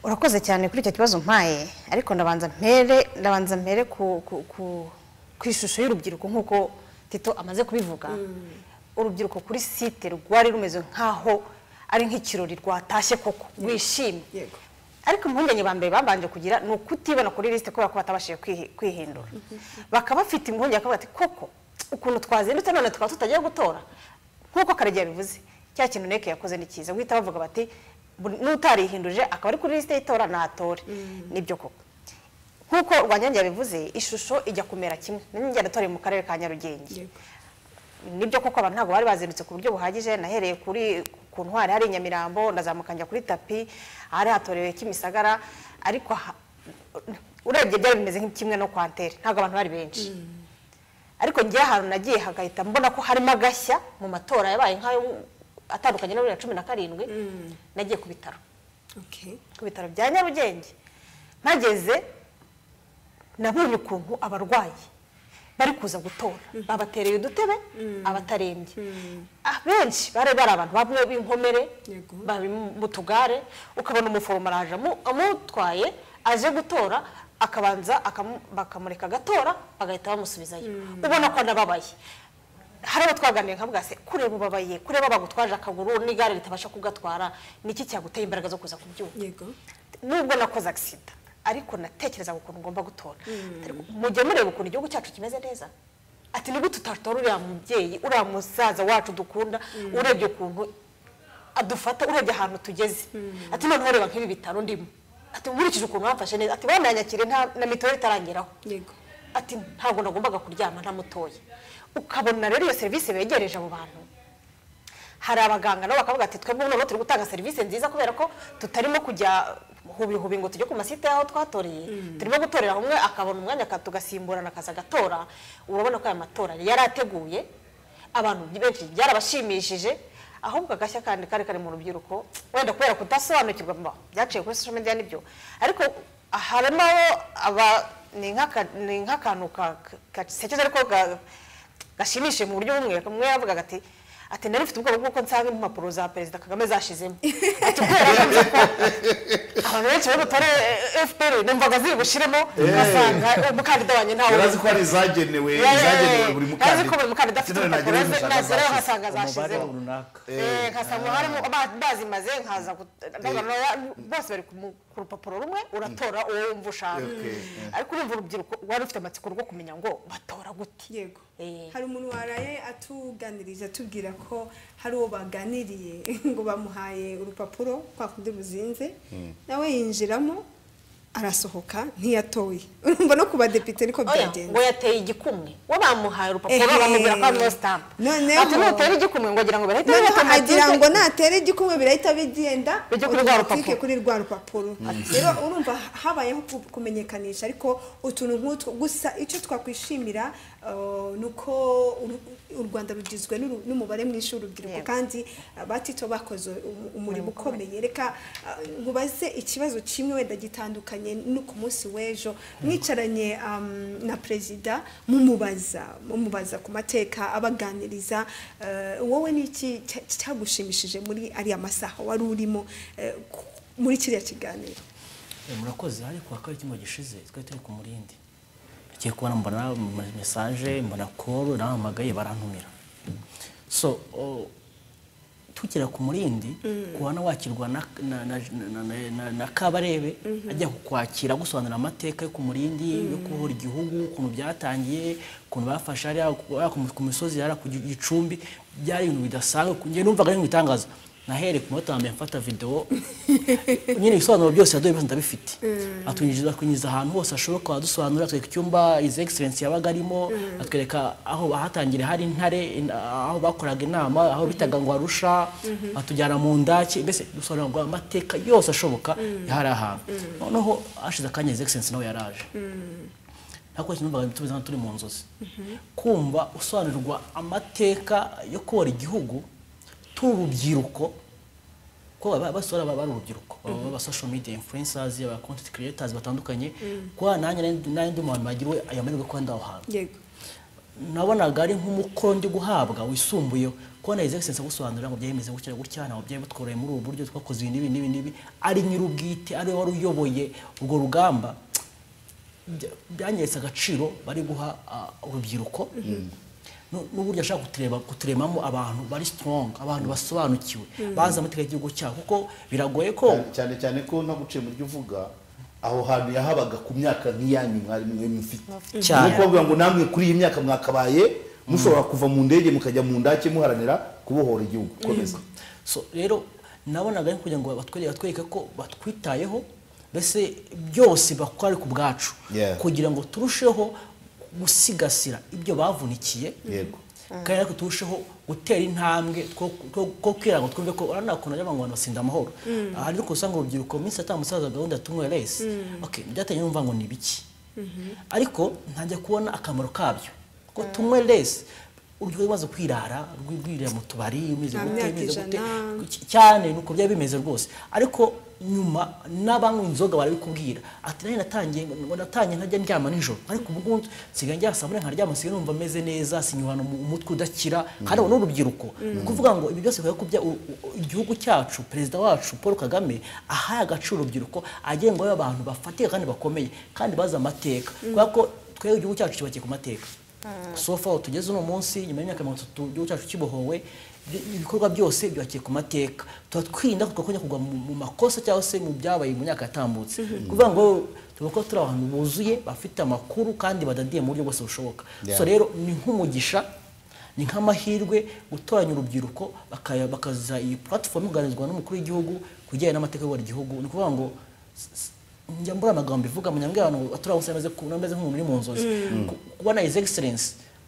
urakoze cyane kuri icyo kibazo mpaye ariko ndabanza mpere ndabanza mpere ku ku- ku- ku ishusho y'urubyiruko nk'uko tito amaze kubivuga urubyiruko kuri site rwari rumeze nk'aho ari nk'ikirori rwatashye koko rwishimye Yego. ariko impungenge ba mbere babanje kugira ni ukutibona kuri lisite kubera ko batabashije kwihi- kwihindura bakaba bafite impungenge bakavuga ati koko ukuntu twazindutse none tukaba tutagiye gutora nk'uko karegeya yabivuze cya kintu neke yakoze ni cyiza guhita bavuga bati "Bu- n'utarihinduje akaba ari kuri lisite y'itora natore nibyo koko nk'uko rwanyange yabivuze ishusho ijya kumera kimwe nanjye natoreye mu karere ka nyarugenge Yego. nibyo koko abantu ntabwo bari bazindutse ku buryo buhagije nahereye kuri ku ntwari hari i nyamirambo ndazamuka njya kuri tapi ahari hatorewe kimisagara ariko ha- urebye byari bimeze kimwe no kwa ntere ntabwo abantu bari benshi ariko njye ahantu nagiye hagahita mbona ko harimo agashya mu matora yabaye nk'ayo atandukanye na bibiri na cumi na karindwi nagiye ku bitaro Okay. ku bitaro bya nyarugenge mpageze nabonye ukuntu abarwayi bari kuza gutora babatereye udutebe abatarembye abenshi bari bari abantu bamwe b'inkomere Yego. bari mu tugare ukabona umuforomo araje amu- amutwaye aje gutora akabanza akamu- bakamureka agatora bagahita bamusubizayo ubona ko anababaye hari abo twaganiriye nkavuga se kureba ubabaye kureba bagutwaje akaguru n'igare ritabasha kugatwara ni iki cyaguteye imbaraga zo kuza kubyuka Yego. nubwo nakoze agisida ariko natekerezaga ukuntu ngomba gutora Ariko mujye mureba ukuntu igihugu cyacu kimeze neza ati nubwo tutatora uriya mubyeyi uriya musaza wacu dukunda urebye ukuntu adufata urebye ahantu tugeze ati noneho reba nk'ibi bitaro ndimo ati nkurikije ukuntu bamfashe neza ati bananyakire nta- na mituweli itarangeraho Yego. ati ntabwo nagombaga kuryama ntamutoye ukabona rero iyo serivisi begereje abo bantu hari abaganga nabo bakavuga ati twebwe noneho turi gutanga serivisi nziza kubera ko tutarimo kujya hubihubi ngo tujye ku masite y'aho twatoreye turimo gutorera umwe akabona umwanya aka- tugasimburana akaza agatora urabona ko aya matora yari ateguye abantu benshi byarabashimishije ahubwo agashya kandi kari kari mu rubyiruko wenda kubera kudasobanukirwa mba byaciye kuri social media nibyo ariko harimo aba ni nk'aka- ni nk'akantu ka- ka- gasekeje ariko ga- gashimishije mu buryo bumwe umwe yavugaga ati ati nari mfite ubwoba bw'uko nsanga impapuro za perezida kagame zashizemo ati kubera ko nzi ko abantu benshi bari butore eh, fpr numvaga ziri gushiremo ugasanga umukandida wanjye ntawe yarazi ko hari izagenewe izagenewe buri mukandida yazi ko buri mukandida afite Sinone urupapuro nagenewe ze- n'umushaka nazeraho zashyize. umubare nkasanga zashizemo runaka Eh, nkasanga harimo ba- bazimaze nkaza gut- ndagarura- bose bari ku mu- ku rupapuro rumwe uratora uwo wumva ushaka Okay, ariko urumva urubyiruko wari ufite amatsiko rwo kumenya ngo batora gute Yego. Eh. Hari umuntu waraye atuganiriza atubwira ko hari uwo baganiriye ngo bamuhaye urupapuro kwa kundi buzinze nawe yinjiramo arasohoka ntiyatoye urumva no ku badepite niko Oya, ngo byagenze yateye igikumwe we bamuhaye urupapuro Ehe. bamubwira ko harimo stamp Noneho- ati nutera igikumwe ngo agira ngo birahita noneho biba agira automatique. ngo natera igikumwe birahita bigenda Bijya kuri rwa automatique rupapuro. kuri rwa rupapuro rero urumva habayeho ku- kumenyekanisha ariko utuntu nk'utwo gusa icyo twakwishimira eh, ni uko uru- u Rwanda rugizwe n'uru- n'umubare mwinshi w'urubyiruko Yego. kandi eh, batito bakoze umu- umurimo ukomeye reka eh, nkubaze ikibazo kimwe wenda gitandukanye no ku munsi w'ejo mwicaranye um, na perezida mumubaza mumubaza ku mateka abaganiriza eh, wowe ni iki cya- cyagushimishije muri ariya masaha wari urimo eh, ku- muri kiriya kiganiro Eh, murakoze hari kuwa kabiri cyumweru gishize twari turi ku murindi ngiye kubona mbona mesaje mbona koro nahamagaye barantumira so o, tukira ku murindi kubona wakirwa na, na, na, na, na, na, na kabarebe ajya kukwakira gusobanura amateka yo ku murindi yo kubohora igihugu ukuntu byatangiye ukuntu bafashe hariya ku- hariya ku mi- ku misozi hariya ku Gi- gicumbi byari ibintu bidasanzwe njye numvaga ari ibintu bitangaza nahereye ku munota wa mbere mfata videwo nyine ibisobanuro byose yaduhaye byose ndabifite atunyinjiza kunyinjiza ahantu hose ashoboka adusobanura atwereka icyumba izi egiserensi yabaga arimo atwereka aho bahatangiriye hari intare in- aho bakoraga inama aho bitaga ngo arusha atujyana mu ndaki mbese dusobanura ngo amateka yose ashoboka yari ahantu noneho hashize akanya izi egiserensi nawe yaraje ntabwo kinumvaga tumeze nkaho turi mu nzozi kumva usobanurirwa amateka yo kubara igihugu turi urubyiruko ko baba basora baba ari urubyiruko baba ba social media influencers aba content creators batandukanye kuba nanjye nari- nari ndi mu bantu bagiriwe aya mahirwe yo kuba ndi aho hantu yego nabonaga ari nk'umukoro ndi guhabwa wisumbuyeho kubona egisegisensi agusobanurira ngo byemeze gutya gutya ntabwo byari bitworoye muri ubu buryo twakoze ibi n'ibi n'ibi n'ibi ari nyir'ubwite ari we wari uyoboye urwo rugamba bya- byanyeretse agaciro bari guha ah, urubyiruko Nu- n'uburyo ashaka kutureba kuturemamo abantu bari strong abantu basobanukiwe bazi amategeko y'igihugu cyabo kuko biragoye ko cyane cyane ko ntaguciye mu byo uvuga aho hantu yahabaga ku myaka nk'iyanyu mwari mwe mufite Cyane. nuko bavuga ngo namwe kuri iyi myaka mwakabaye mushobora kuva mu ndege mukajya mu ndake muharanira kubohora igihugu komeza so rero nabonaga ari kugira ngo batwereke batwereke ko batwitayeho mbese byose bakora ari ku bwacu Yeah. kugira ngo turusheho gusigasira ibyo bavunikiye Yego. kandi ariko turusheho gutera intambwe two- two- two kwira ngo twumve ko urabona ukuntu ajya ngo abantu basinda amahoro aha ariko usanga urubyiruko mu minsi yataha umusaza gahunda ya tumwe resi okay byatangiye numva ngo ni biki ariko ntangiye kubona akamaro kabyo ko tumwe resi urubyiruko rwamaze kwirara rwirira mu tubari rumeze Nta gute, myaka rumeze gute. ijana. Cy- cyane nuko byari bimeze rwose ariko nyuma n'abanywa inzoga barabikubwira ati nanjye natangiye ngo natangiye ntajya ndyama nijoro ariko ubu ngubu nsigaye njya saa munani nkaryama nsigaye numva meze neza sinyuhana mu- umutwe udakira kandi abo ni urubyiruko ni ukuvuga ngo ibi byose bikwiye kubya u- u- igihugu cyacu perezida wacu paul kagame ahaye agaciro urubyiruko agenga abantu bafatika kandi bakomeye kandi bazi amateka kubera ko twebwe igihugu cyacu kibakiye ku mateka so far aho tugeze uno munsi nyuma y'imyaka mirongo itatu igihugu cyacu kibohowe ibi- ibikorwa byose byubakiye ku mateka tuba twirinda tukakongera kugwa mu mu makosa cyangwa se mu byabaye mu myaka yatambutse kuvuga ngo tuba ko turi abantu buzuye bafite amakuru kandi badadiye mu buryo bwose bushoboka so Yeah. rero ni nk'umugisha ni nk'amahirwe gutoranya urubyiruko bakaya- bakaza iyi platifomu iganizwa n'umukuru w'igihugu ku bijyanye n'amateka y'uyobora igihugu ni ukuvuga ngo s- s- njya mbura amagambo ivuga mu nyambwa abantu aturabose ameze ku- ameze nk'umuntu uri mu nzozi Ku- kubona his excellence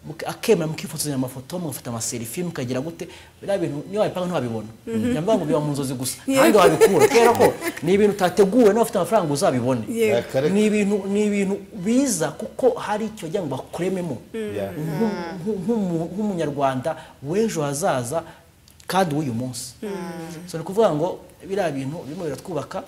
muke- akemera mukifotozanya amafoto mugafata amaserifi mukagira gute biriya bintu niyo wabipanga ntiwabibona nyambwa ngo biba mu nzozi gusa ahandi wabikura kubera ko ni ibintu utateguwe niba ufite amafaranga uzabibone Yego. Akareka. ni ibintu ni ibintu biza kuko hari icyo wagira ngo bakurememo Yeah. Nk'u- nk'u- nk'umu- nk'umunyarwanda w'ejo hazaza kandi w'uyu munsi so ni ukuvuga ngo biriya bintu birimo biratwubaka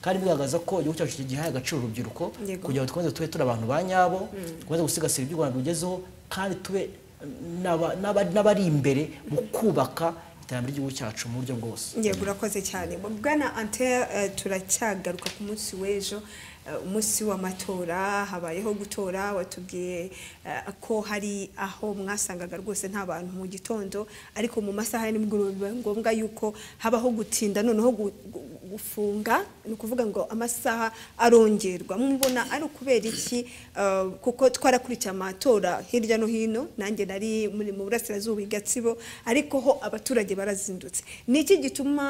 kandi bigaragaza ko igihugu cyacu gihaye agaciro urubyiruko Yego. kugira ngo dukomeze tube turi abantu ba nyabo dukomeze gusigasira ibyo u rwanda rugezeho kandi tube n'aba- n'aba- n'abari imbere mu kubaka iterambere ry'igihugu cyacu mu buryo bwose yego urakoze cyane bwana antea eh, turacyagaruka ku munsi w'ejo eh, umunsi w'amatora habayeho gutora watubwiye eh, ko hari aho mwasangaga rwose nta bantu mu gitondo ariko mu masaha ya nimugoroba biba ngombwa yuko habaho gutinda noneho gu- gu- gufunga ni ukuvuga ngo amasaha arongerwa mubona ari ukubera iki eh, kuko twarakurikiye amatora hirya no hino nanjye nari muri mu burasirazuba i gatsibo ariko ho abaturage barazindutse ni iki gituma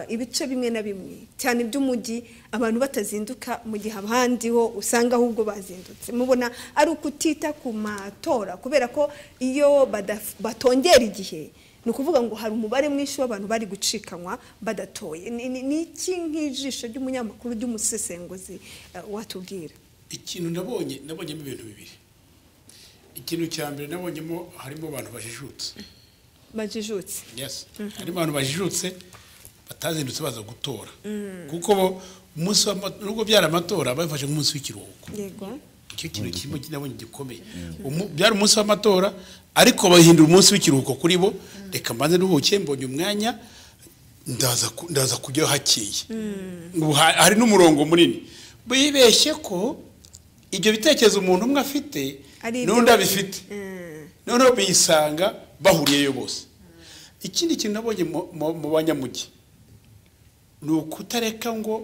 eh, ibice bimwe na bimwe cyane by'umujyi abantu batazinduka mu gihe abandi ho usanga ahubwo bazindutse mubona ari ukutita ku matora kubera ko iyo badaf- batongera igihe ni ukuvuga ngo hari umubare mwinshi w'abantu bari gucikanwa badatoye Ni- ni- ni iki nk'ijisho ry'umunyamakuru ry'umusesenguzi eh, watubwira ikintu nabonye nabonyemo ibintu bibiri ikintu cya mbere nabonyemo harimo abantu bajijutse bajijutse yes harimo abantu bajijutse batazindutse baza gutora kuko bo umunsi w'ama- nubwo byari amatora babifashe nk'umunsi w'ikiruhuko yego icyo kintu kirimo kinabonye gikomeye Umu- byari umunsi w'amatora ariko bahindura umunsi w'ikiruhuko kuri bo reka mbanze nduhuke mbonye umwanya ndaza ku- ndaza kujyayo hakeye Ubu ha- hari n'umurongo munini bibeshye ko ibyo bitekerezo umuntu umwe afite Ari ibyo n'undi wenyine. abifite noneho biyisanga bahuriyeyo bose ikindi kintu nabonye mu- mu- mu banyamujyi ni ukutareka ngo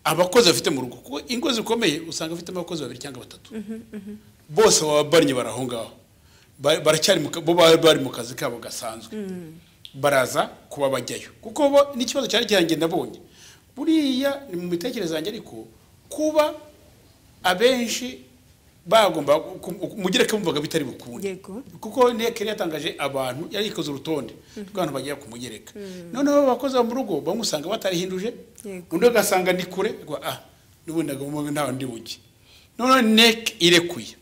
abakozi bafite mu rugo kuko ingo zikomeye usanga bafite abakozi babiri cyangwa batatu bose baba barnye bari aho ngaho Ba- baracyari mu ka- bo baba bari mu kazi kabo gasanzwe baraza kuba bajyayo kuko bo n'ikibazo cyari cyanjye nabonye buriya ni mu mitekerereze yanjye ariko kuba abenshi bagomba ku- ku- mugereka bumvaga bitari bukunde Yego. kuko nteko yari yatangaje abantu yari ikoze urutonde rw'abantu bagiye kumugereka noneho abakozi bo mu rugo bamwe usanga batarihinduje Yego. undi ugasanga ni kure ngo ah n'ubundi agomba ntawe ndi bujye noneho nek irekuye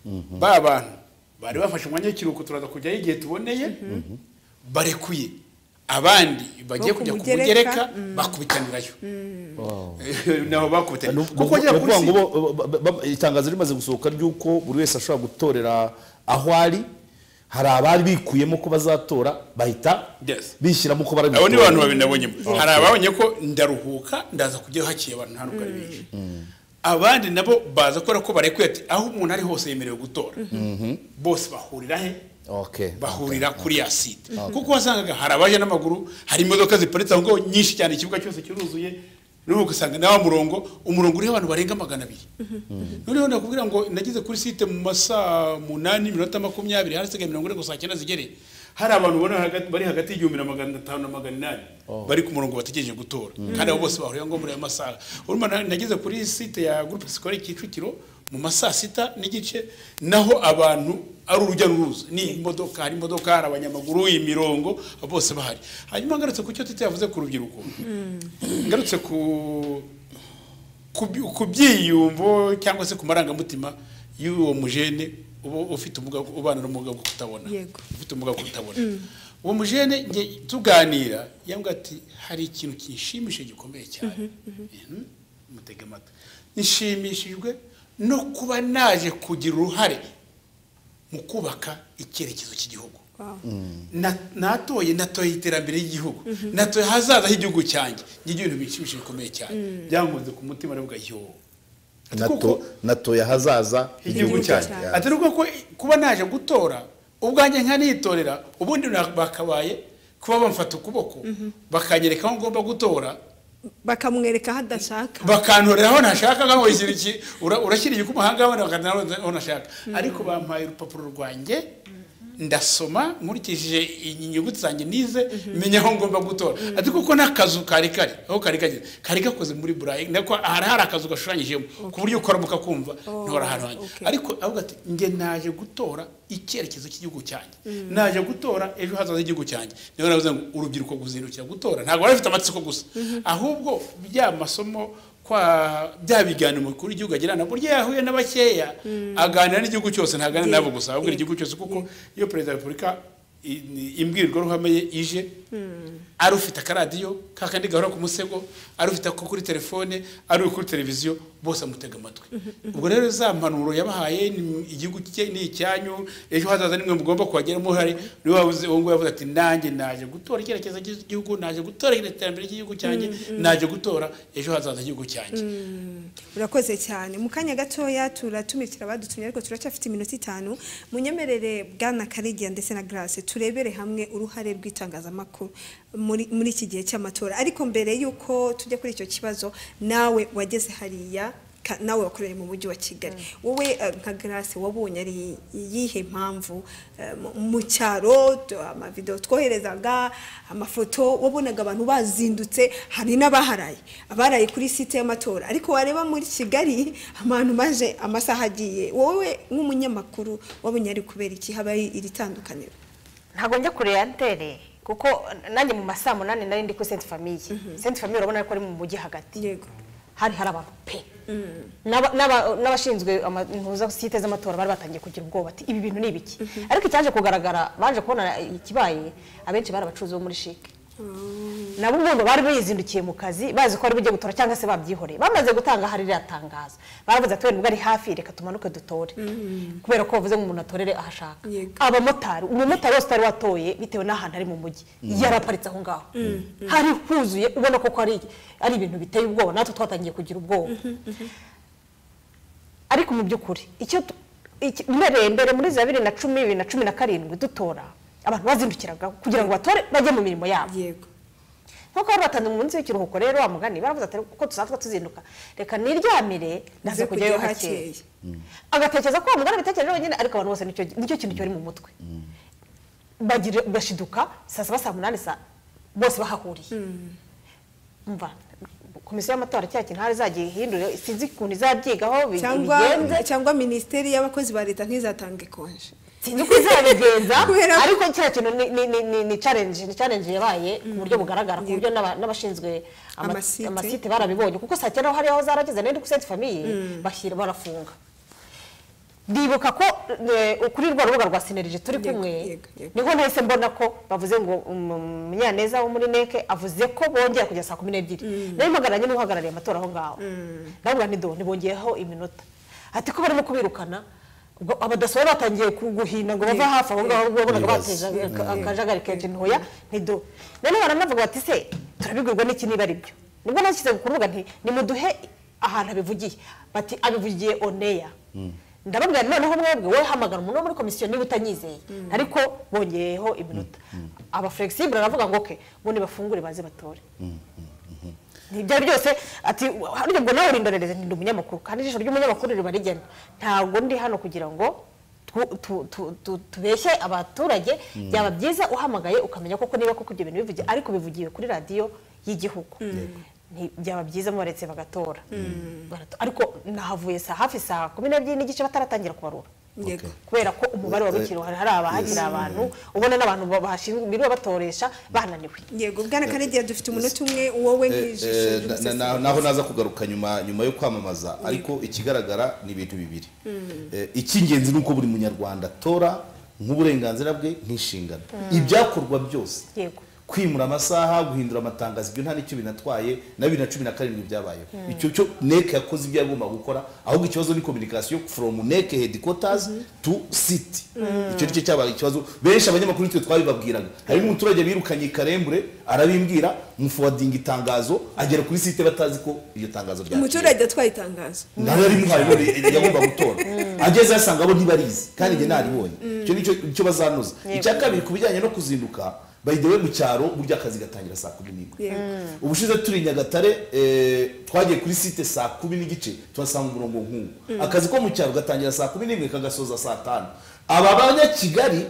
ba bantu bari bafashe umwanya w'ikiruhuko turaza kujyayo igihe tuboneye barekuye abandi bagiye Bo kujya ku mugereka, kumugereka bakubitanirayo nabo bakubitanye Ni uku- kuko ni agera kuri ukuvuga ngo si- bo- ba- ba- ba- itangazo rimaze gusohoka ry'uko buri wese ashobora gutorera aho ari hari abari bikuyemo ko bazatora bahita Yes. bishyiramo ko bari abo ni abantu babiri gutora. nabonyemo hari ababonye ko ndaruhuka ndaza kujya hakiye abantu nta n'ubwo ari benshi abandi nabo baza kubera ko barekuye ati aho umuntu ari hose yemerewe gutora bose bahurira he Okay, bahurira kuri ya site kuko wasangaga hari abaje n'amaguru hari imodoka ziparitse aho ngaho nyinshi cyane ikibuga cyose kiruzuye n'ubu ugasanga nawa murongo umurongo uriho abantu barenga magana abiri noneho nakubwira ngo nageze kuri site mu masaa munani iminota makumyabiri harasigaye mirongo ine ngo saa cyenda zigere hari abantu ubona hagati- bari hagati y'igihumbi na magana atanu na magana inani bari ku murongo bategereje gutora kandi abo bose bahuriye ngo muri ayo masaha urumva na- nageze kuri site ya groupe scolaire Kicukiro mu masaa sita n'igice naho abantu ari urujya n'uruza ni imodoka hari imodoka hari abanyamaguru imirongo bose bahari hanyuma ngarutse ku cyo tete yavuze ku rubyiruko ngarutse ku ku by- ku byiyumvo cyangwa se ku marangamutima y'uwo mujene uba ufite ubumuga ubana n'ubumuga bwo kutabona Yego. ufite ubumuga bwo kutabona uwo mujene nge tuganira yambwira ati hari ikintu kinshimishije gikomeye cyane Mhm. mutege amatwi nshimishijwe no kuba naje kugira uruhare mu kubaka icyerekezo cy'igihugu Wow. Na- natoye natoye iterambere ry'igihugu natoye ahazaza h'igihugu cyanjye n'igihe ibintu bishimishije bikomeye cyane byankoze ku mutima aravuga yo nato natoya hazaza igihugu Igihugu cyanjye cyanjye. ati nubwo ko kuba naje gutora ubwanjye nkanitorera ubundi na- bakabaye kuba bamfata ukuboko bakanyereka aho ngomba gutora bakamwereka aho adashaka bakantorera aho ntashaka nkaho ikintu ki ura- urashyira igikumahangaho bakantorera aho ntashaka ariko bampaye urupapuro rwanjye ndasoma nkurikije inyuguti zanjye nize menya aho ngomba gutora ati kuko n'akazu kari kari aho kari kageze kari gakoze muri burayi nako hari hari akazu gashushanyijemo ku buryo ukaramuka kumva ntora ahantu hanjye okay. ariko avuga ati njye naje gutora icyerekezo cy'igihugu cyanjye naje gutora ejo hazaza h'igihugu cyanjye niyo navuze ngo urubyiruko guzindukira gutora ntabwo bari bafite amatsiko gusa ahubwo bya masomo kwa bya biganiro umukuru w'igihugu agira ntabwo burya yahuye na bakeya aganira n'igihugu cyose ntaganira nabo gusa ahubwo igihugu cyose kuko iyo perezida wa repubulika i- ni- imbwirwaruhame ye ije ari ufite akaradiyo kakandi gahora ku musego ari ufite ako kuri telefone ari uri kuri televiziyo bose amutega amatwi ubwo rero za mpanuro yabahaye ni- igihugu cye ni icyanyu ejo hazaza nimwe mugomba kuhagera muhari niwe wabuze uwo nguwo yavuze ati nanjye naje gutora icyerekezo cy'igihugu naje gutora iterambere ry'igihugu cyanjye naje gutora ejo hazaza igihugu cyanjye urakoze cyane mu kanya gatoya turatumikira abadutumye ariko turacyafite iminota itanu munyemerere bwana karigiya ndetse na grace turebere hamwe uruhare rw'itangazamakuru muri muri iki gihe cy'amatora ariko mbere y'uko tujya kuri icyo kibazo nawe wageze hariya ka- nawe wakoreye mu mujyi wa kigali wowe eh, nka grace wabonye ari iyihe mpamvu eh, mu- mu cyaro tu- amavidewo twoherezaga amafoto wabonaga abantu bazindutse hari n'abaharaye abaraye kuri site y'amatora ariko wareba muri kigali abantu maje amasaha agiye wowe nk'umunyamakuru wabonye ari kubera iki habaye iri tandukaniro ntabwo njya kure ya antene kuko nanjye mu masaa munani nari ndi kuri senti famiye senti famiye urabona ko ari mu mujyi hagati yego hari hari abantu pe N'aba- n'aba- n'abashinzwe ama- impuza site z'amatora bari batangiye kugira ubwoba ati ibi bintu ni ibiki ariko icyaje kugaragara baje kubona ikibaye abenshi bari abacuruzi bo muri shike nabo ubundi bari bizindukiye mu kazi bazi ko bari bujye gutora cyangwa se babyihoreye bamaze gutanga hari ririya tangazo baravuze ati wenda ubwo ari hafi reka tumanuke dutore kubera ko bavuze ngo umuntu atorere aho ashaka Yego. abamotari umumotari wese utari watoye bitewe n'ahantu ari mu mujyi yaraparitse aho ngaho hari huzuye ubona ko ari ari ibintu biteye ubwoba natwe twatangiye kugira ubwoba ariko mu by'ukuri icyo tu- iki- mbereye mbere muri za bibiri na cumi bibiri na cumi na karindwi dutora abantu bazindukiragaho kugira ngo batore bajye mu mirimo yabo yego nkuko bari batanu mu munsi w'ikiruhuko rero wa mugani baravuze ati kuko tusanzwe tuzinduka reka niryamire ndaze Nze kujyayo kujyayo hakeye hakeye." agatekereza ko wa mugani abitekereje wenyine ariko abantu bose nicyo nicyo kintu cyari mu mutwe bagira bashiduka saa saba saa munani saa bose bahahuriye umva komisiyo y'amatora cya kintu hari izagiye ihindure sinzi ukuntu izabyigaho bi- cyangwa bigenze cyangwa minisiteri y'abakozi ba leta ntizatange konje sinzi uko izabigenza Kubera ko- ariko kiriya kintu ni- ni- ni- ni- ni challenge ni challenge yabaye ku buryo bugaragara ku buryo n'aba- n'abashinzwe ama- Amasite. amasite barabibonye kuko saa cyenda hariya aho zarageze nari kuri senti famiye bashyira barafunga ndibuka ko eh, kuri rwa rubuga rwa sinerije turi Yego, kumwe yego, yego. niho nahise mbona ko bavuze ngo um, umunyaneza wo muri neke avuze ko bongera kujya saa kumi n'ebyiri nari mpagararanye n'uhagarariye amatora aho ngaho ndavuga nti do ntibongeyeho iminota ati ko barimo kubirukana ubwo abadaso batangiye ku- guhina ngo bave hafi aho ngaho ubwo wabonaga Bibaza. bateje aka- akajagari kenshi ntoya ntido noneho baranavuga bati se turabigurwa n'iki niba ari byo nibwo nashyize ku rubuga nti nimuduhe ahantu abivugiye bati abivugiye oneya ndababwira nti noneho mwebwe wowe hamagara umuntu wo muri komisiyo niba utanyizeye ariko bongeyeho iminota aba flexible aravuga ngo oke bo nibafungure baze batore ntibyari byose ati harya ngo nawe urindorereze ndi umunyamakuru kandi ijisho ry'umunyamakuru riba rigena ntabwo ndi hano kugira ngo tu- tu- tu- tu- tubeshye abaturage byaba byiza uhamagaye ukamenya koko niba koko ibyo bintu bivugiye ariko bivugiwe kuri radiyo y'igihugu Nti- byaba byiza mubaretse bagatora Barato- ariko nahavuye saa hafi saa kumi n'ebyiri n'igice bataratangira kubarura yego kubera ko umubare wari ukiri hari hari abahagira abantu ubona n'abantu bahashinzwe biriwe batoresha bananiwe yego bwana karegeya dufite umunota umwe wowe nk'ijisho Eh, na- na- na- ry'umusesenguzi. naho naza kugaruka nyuma nyuma yo kwamamaza ariko ikigaragara ni ibintu bibiri Eh, icy'ingenzi ni uko buri munyarwanda atora nk'uburenganzira bwe nk'inshingano ibyakorwa byose yego kwimura amasaha guhindura amatangazo ibyo nta n'icyo binatwaye na bibiri na cumi na karindwi byabayeho icyo cyo neke yakoze ibyo yagomba gukora ahubwo ikibazo ni communication from neke headquarters to city icyo nicyo cyabaye ikibazo benshi abanyamakuru twe twabibabwiraga hari n'umuturage birukanye i karembure arabimbwira mufowadinga itangazo agera kuri site batazi ko iryo tangazo ryaciye umuturage atwaye itangazo nawe yari muhaye none yagomba gutora ageze asanga bo ntibarizi kandi njye naribonye icyo nicyo icyo bazanoza icya kabiri ku bijyanye no kuzinduka by the way mu cyaro burya akazi gatangira saa kumi n'imwe Yego. ubushize turi i nyagatare eh, twagiye kuri site saa kumi n'igice tuhasanga umurongo nk'uwo akazi ko mu cyaro gatangira saa kumi n'imwe kagasoza saa tanu aba banyakigali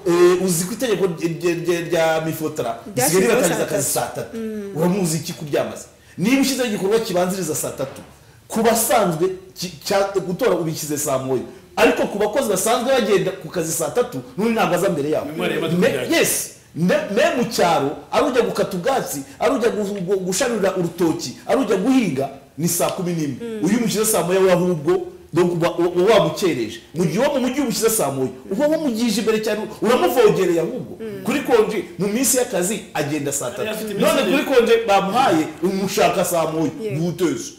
eh, uzi ko itegeko rye- rye- rya mifotara risigaye Ryashyizeho ribatangiza saa tatu. akazi saa tatu uramuzi iki kubyamaze niba ushyizeho igikorwa kibanziriza saa tatu ku basanzwe ki- cya- gutora ubishyize saa moya ariko ku bakozi basanzwe bagenda ku kazi saa tatu n'undi ntabwo aza mbere yabo Mwariya batugira Me- iki? yes me me mu cyaro ari ujya gukata ubwatsi ari ujya gu- gu- gusharira urutoki ari ujya guhinga ni saa kumi n'imwe uyu umushyize saa moya we ahubwo donc uba- uba wamukereje mu gihe uwo mu mujyi umushyize saa moya uba wamugije imbere cyane uramuvogereye ahubwo kuri konji mu minsi y'akazi agenda saa Yari tatu afite iminsi none ibiri. kuri konje bamuhaye umushaka saa moya Yeah. buteze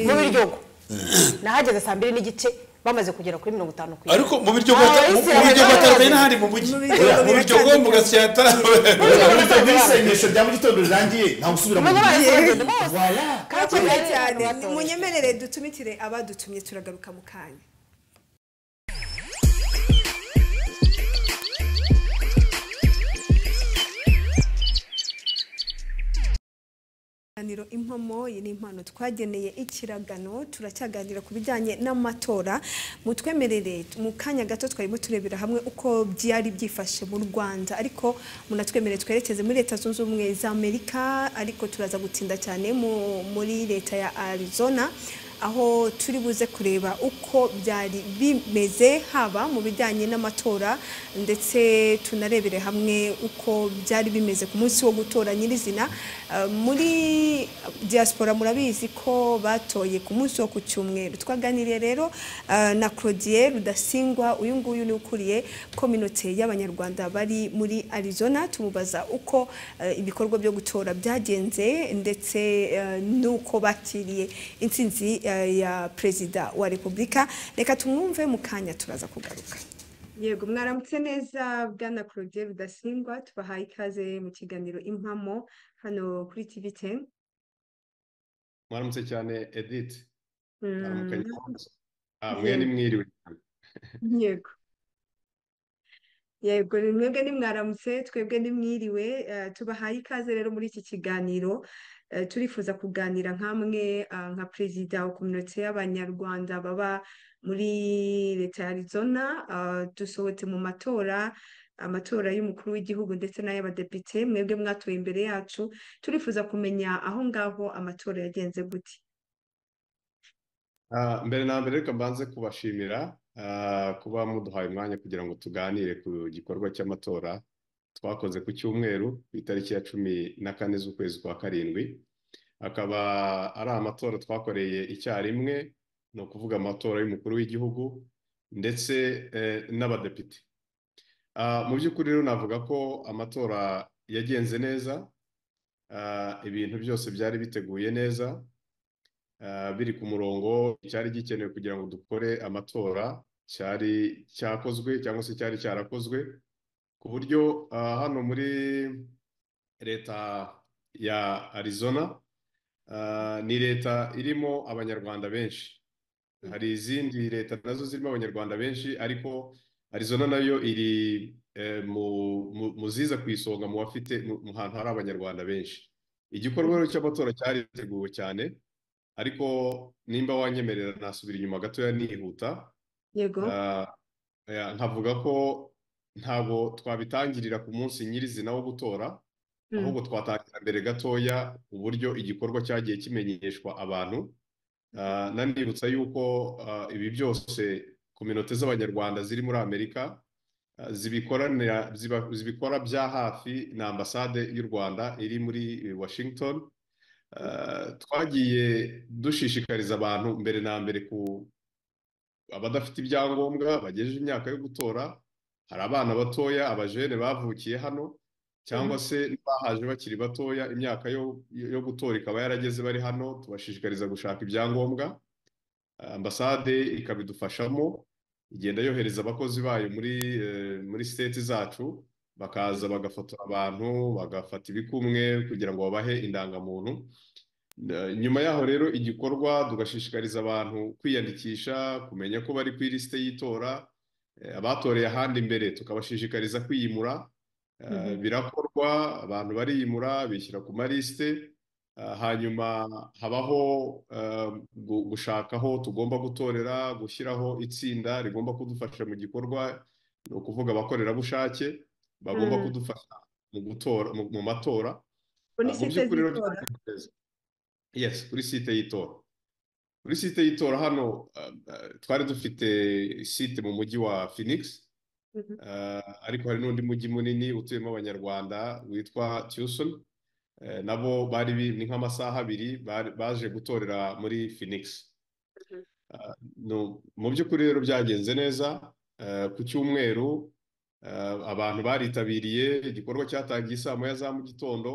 mu biryogo nahageze saa mbiri n'igice bamaze kugera kuri mirongo itanu ku ariko mu biryo Ah, bwata- mu Islam biryo bwataramye yarabazi. n'ahandi mu mujyi Mu biryo Oya, mu biryo biratandukanye. bwo mu gasya Mu biryo Urabona ko bwataramye isengesho rya mu gitondo rirangiye nta gusubira mu Bamaze mujyi bagenda bose. Kandi Murakoze bari cyane batoresha. munyemerere dutumitire abadutumye turagaruka mu kanya Ikiganiro impamo iyi ni impano twageneye ikiragano turacyaganira ku bijyanye n'amatora mutwemerere mu kanya gato twarimo turebera hamwe uko byari byifashe mu rwanda ariko munatwemerere twerekeze muri leta zunze ubumwe za amerika ariko turaza gutinda cyane mu- muri leta ya arizona aho turi buze kureba uko byari bimeze haba mu bijyanye n'amatora ndetse tunarebere hamwe uko byari bimeze ku munsi wo gutora nyirizina Eh, muri diaspora murabizi ko batoye ku munsi wo ku cyumweru twaganiriye rero eh, na claudie rudasingwa uyu nguyu ni ukuriye kominote y'abanyarwanda bari muri arizona tumubaza uko eh, ibikorwa byo gutora byagenze ndetse eh, n'uko bakiriye intsinzi eh, ya perezida wa repubulika reka tumwumve mu kanya turaza kugaruka yego mwaramutse neza bwana claudie rudasingwa tubahaye ikaze mu kiganiro impamo hano kuri tv ten mwaramutse cyane edith Mm, aramukanya Ah, mwe ni mwiriwe cyane yego yego ni mwebwe nimwaramutse twebwe nimwiriwe eh, tubahaye ikaze rero muri iki kiganiro eh, turifuza kuganira nk'amwe eh, nka perezida wa kominote y'abanyarwanda baba muri leta ya arizona eh, dusohotse mu matora amatora y'umukuru w'igihugu ndetse n'ay'abadepite mwebwe mwatoye imbere yacu turifuza kumenya aho ngaho amatora yagenze gute Ah, mbere na mbere reka mbanze kubashimira ah, kuba muduhaye umwanya kugira ngo tuganire ku gikorwa cy'amatora twakoze ku cyumweru ku itariki ya cumi na kane z'ukwezi kwa karindwi akaba ari amatora twakoreye icyarimwe ni ukuvuga amatora y'umukuru w'igihugu ndetse eh, n'abadepite Ah, mu by'ukuri rero navuga ko amatora yagenze neza ah, ibintu byose byari biteguye neza ah, biri ku murongo cyari gikenewe kugira ngo dukore amatora cyari cyakozwe cyangwa se cyari cyarakozwe ku buryo ah, hano muri leta ya arizona ah, ni leta irimo abanyarwanda benshi hari izindi leta nazo zirimo abanyarwanda benshi ariko arizona nayo iri eh, mu- mu- mu ziza ku isonga mu bafite mu mu hantu hari abanyarwanda benshi igikorwa rero cy'amatora cyariteguwe cyane ariko nimba wanyemerera nasubira inyuma gatoya nihuta yego Ah, ya, nkavuga ko ntabwo twabitangirira ku munsi nyirizina wo gutora ahubwo twatangira mbere gatoya uburyo igikorwa cyagiye kimenyeshwa abantu Ah, nanibutsa yuko ah, ibi byose kominote z'abanyarwanda ziri muri amerika ah, zibikoranira ziba- zibikora bya hafi na ambasade y'u rwanda iri muri eh, washington Ah, twagiye dushishikariza abantu mbere na mbere ku abadafite ibyangombwa bagejeje imyaka yo gutora hari abana batoya abajene bavukiye hano cyangwa se bahaje bakiri batoya imyaka yo yo gutora ikaba yarageze bari hano tubashishikariza gushaka ibyangombwa ambasade ikabidufashamo igenda yohereza abakozi bayo muri eh, muri siteti zacu bakaza bagafotora abantu bagafata ibikumwe kugira ngo babahe indangamuntu Eh, nyuma yaho rero igikorwa tugashishikariza abantu kwiyandikisha kumenya ko bari ku ilisite y'itora eh, abatoreye ahandi imbere tukabashishikariza kwiyimura Eh, birakorwa abantu bariyimura bishyira ku malisite eh, hanyuma habaho eh, gu- gushaka aho tugomba gutorera gushyiraho itsinda rigomba kudufasha mu gikorwa ni ukuvuga abakorerabushake bagomba Mhm. kudufasha mu gutora mu- mu matora muri mu site by'ukuri rero z'itora twiteguye. Yes, kuri site y'itora kuri site y'itora hano uh, uh, twari dufite site mu mujyi wa Phoenix Mhm. uh, ariko hari n'undi mujyi munini utuyemo abanyarwanda witwa Tucson Eh, nabo bari bi- ni nk'amasaha abiri bari- baje gutorera muri Phoenix Uh, no, mu by'ukuri rero byagenze neza uh, ku cyumweru uh, abantu baritabiriye igikorwa cyatangiye saa moya za mu gitondo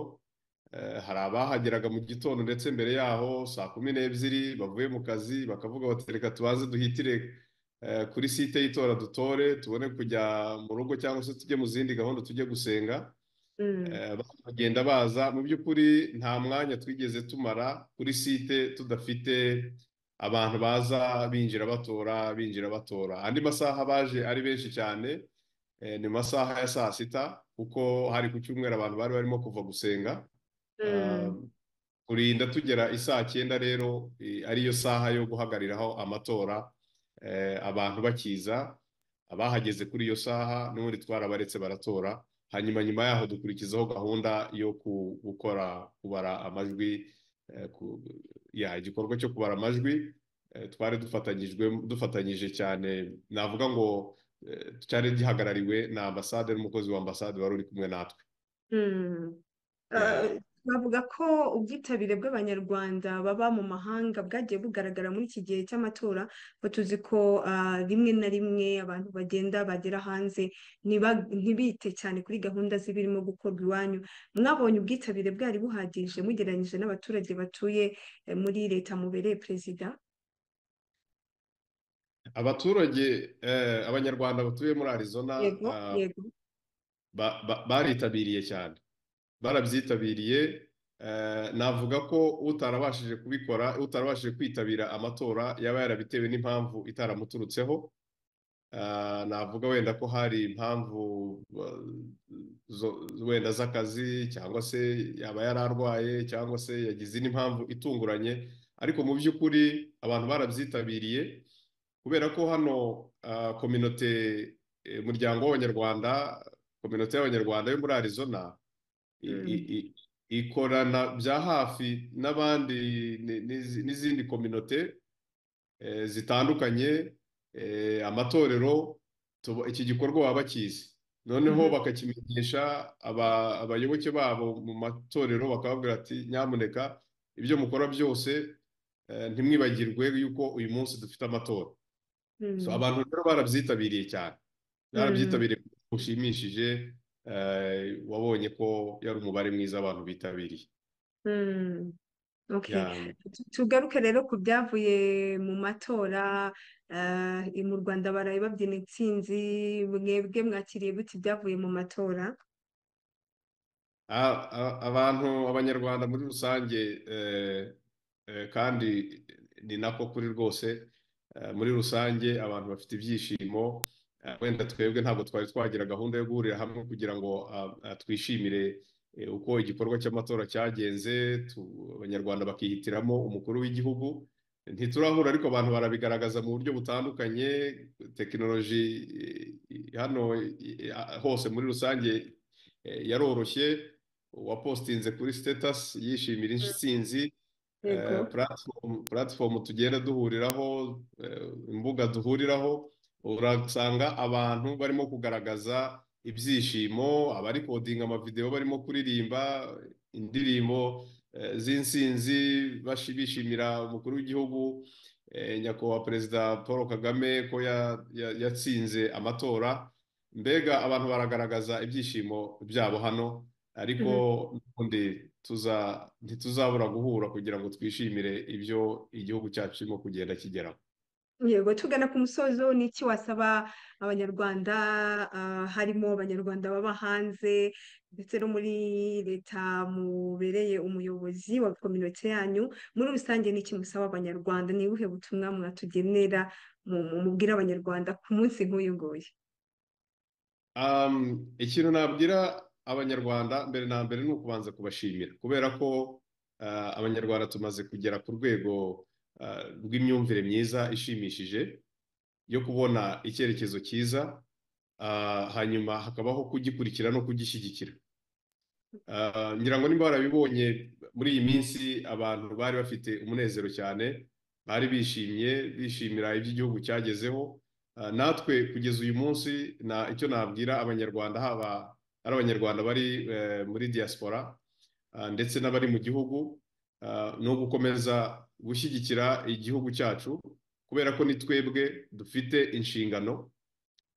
Eh, hari abahageraga mu gitondo ndetse mbere yaho saa kumi n'ebyiri bavuye mu kazi bakavuga bati reka tubanze duhitire eh, kuri site y'itora dutore tubone kujya mu rugo cyangwa se tujye mu zindi gahunda tujye gusenga Mm. Eh, bakagenda baza mu by'ukuri nta mwanya twigeze tumara kuri site tudafite abantu baza binjira batora binjira batora andi masaha baje ari benshi cyane eh, ni mu masaha ya saa sita kuko hari ku cyumweru abantu bari barimo kuva gusenga Mm. Uh, kurinda tugera isaa cyenda rero eh, ariyo saha yo guhagariraho amatora eh, abantu bakiza abahageze kuri iyo saha n'ubundi twarabaretse baratora hanyuma nyuma yaho dukurikizaho gahunda yo ku- gukora kubara amajwi eh, ku- ya igikorwa cyo kubara amajwi eh, twari dufatanyijwe dufatanyije cyane navuga ngo eh, cyari gihagarariwe na ambasade n'umukozi wa ambasade wari uri kumwe natwe Mm. Yeah. Eh, Bavuga ko ubwitabire bw'Abanyarwanda baba mu mahanga bwagiye bugaragara muri iki gihe cy'amatora kuko tuzi ko ah, rimwe na rimwe abantu bagenda bagera hanze ntiba- ntibite cyane kuri gahunda z'ibirimo gukorwa iwanyu mwabonye ubwitabire bwari buhagije mugereranyije n'abaturage batuye eh, muri leta mubereye perezida abaturage eh, abanyarwanda batuye muri arizona yego ah, yego ba- ba- baritabiriye cyane barabyitabiriye eh, navuga ko utarabashije kubikora utarabashije kwitabira amatora yaba yarabitewe n'impamvu itaramuturutseho Ah, navuga wenda ko hari impamvu eh, zo- wenda z'akazi cyangwa se yaba yari arwaye cyangwa se yagize indi mpamvu itunguranye ariko mu by'ukuri abantu barabyitabiriye kubera ko hano ah, kominote eh, umuryango w'abanyarwanda kominote y'abanyarwanda yo muri arizona i- Mm. i- i- ikorana bya hafi n'abandi ni- n'izi- n'izindi kominote eh, zitandukanye eh, amatorero tuba- iki gikorwa baba bakizi noneho Mhm. bakakimenyesha aba- abayoboke babo mu matorero bakababwira ati nyamuneka ibyo mukora byose eh, ntimwibagirwe yuko uyu munsi dufite amatora Mm. So, abantu rero barabyitabiriye cyane barabyitabiriye ku buryo bushimishije eh, wabonye ko yari umubare mwiza abantu bitabiriye Mm. Okay. Yeah. Tu- tugaruke rero ku byavuye mu matora ah, i- mu Rwanda baraye babyina intsinzi mwebwe mwakiriye gute ibyavuye mu matora A- a- abantu abanyarwanda muri rusange eh, eh, kandi ni nako kuri rwose eh, muri rusange abantu bafite ibyishimo eh, wenda twebwe ntabwo twari twagira gahunda yo guhurira hamwe kugira ngo ah, ah, twishimire eh, uko igikorwa cy'amatora cyagenze tu- abanyarwanda bakihitiramo umukuru w'igihugu ntiturahura ariko abantu barabigaragaza mu buryo butandukanye tekinoloji eh, hano eh, hose muri rusange Eh, yaroroshye uwapostinze kuri status yishimira intsinzi eh, platform- platform tugenda duhuriraho eh, imbuga duhuriraho urasanga abantu barimo kugaragaza ibyishimo abari kodinga amavideo barimo kuririmba indirimbo eh, z'intsinzi bashi- bishimira umukuru w'igihugu eh, nyakubahwa perezida paul kagame ko ya- ya- yatsinze amatora mbega abantu baragaragaza ibyishimo byabo hano ariko n'ubundi tuza- ntituzabura guhura kugira ngo twishimire ibyo igihugu cyacu kirimo kugenda kigeraho yego tugana ku musozo ni iki wasaba abanyarwanda ah, harimo abanyarwanda baba hanze ndetse no muri leta mubereye umuyobozi wa kominote yanyu muri rusange ni iki musaba abanyarwanda ni ubuhe butumwa mwatugenera mu- mu- mubwira abanyarwanda ku munsi nk'uyu nguyu Um, ikintu nabwira abanyarwanda mbere na mbere ni ukubanza kubashimira kubera ko uh, abanyarwanda tumaze kugera ku rwego uh, rw'imyumvire myiza ishimishije yo kubona icyerekezo cyiza uh, hanyuma hakabaho kugikurikira no kugishyigikira Uh, ngira ngo nimba barabibonye muri iyi minsi abantu bari bafite umunezero cyane bari bishimye bishimira ibyo igihugu cyagezeho Uh, natwe kugeza uyu munsi na icyo nabwira abanyarwanda haba ari abanyarwanda bari eh, muri diaspora uh, ndetse n'abari mu gihugu uh, ni ugukomeza gushyigikira igihugu cyacu kubera ko ni twebwe dufite inshingano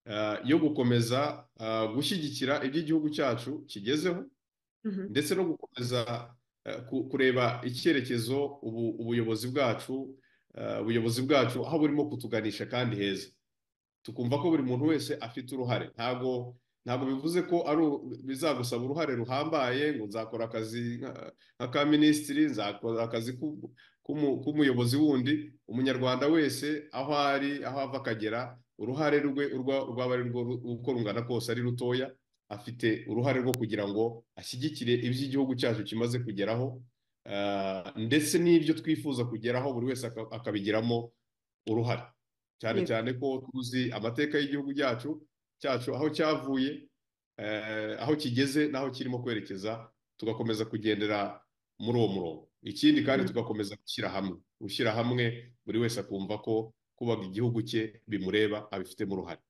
uh, yo gukomeza uh, gushyigikira ibyo igihugu cyacu kigezeho Mhm. ndetse no gukomeza eh, ku- kureba icyerekezo ubu- ubuyobozi bwacu eh, ubuyobozi bwacu aho burimo kutuganisha kandi heza tukumva ko buri muntu wese afite uruhare ntabwo ntabwo bivuze ko ari u- bizagusaba uruhare ruhambaye ngo nzakora akazi nka- nk'aka minisitiri nzakora akazi k'u- k'umu- k'umuyobozi wundi umunyarwanda wese aho ari aho ava akagera uruhare rwe urwa- rwaba ari rwo ru- uko rungana kose ari rutoya afite uruhare rwo kugira ngo ashyigikire ibyo igihugu cyacu kimaze kugeraho ah, ndetse n'ibyo twifuza kugeraho buri wese aka- akabigiramo uruhare cyane Yego. cyane ko tuzi amateka y'igihugu cyacu cyacu aho cyavuye eh, aho kigeze n'aho kirimo kwerekeza tugakomeza kugendera muri uwo murongo ikindi kandi Mm. tugakomeza gushyira hamwe gushyira hamwe buri wese akumva ko kubaka igihugu cye bimureba abifitemo uruhare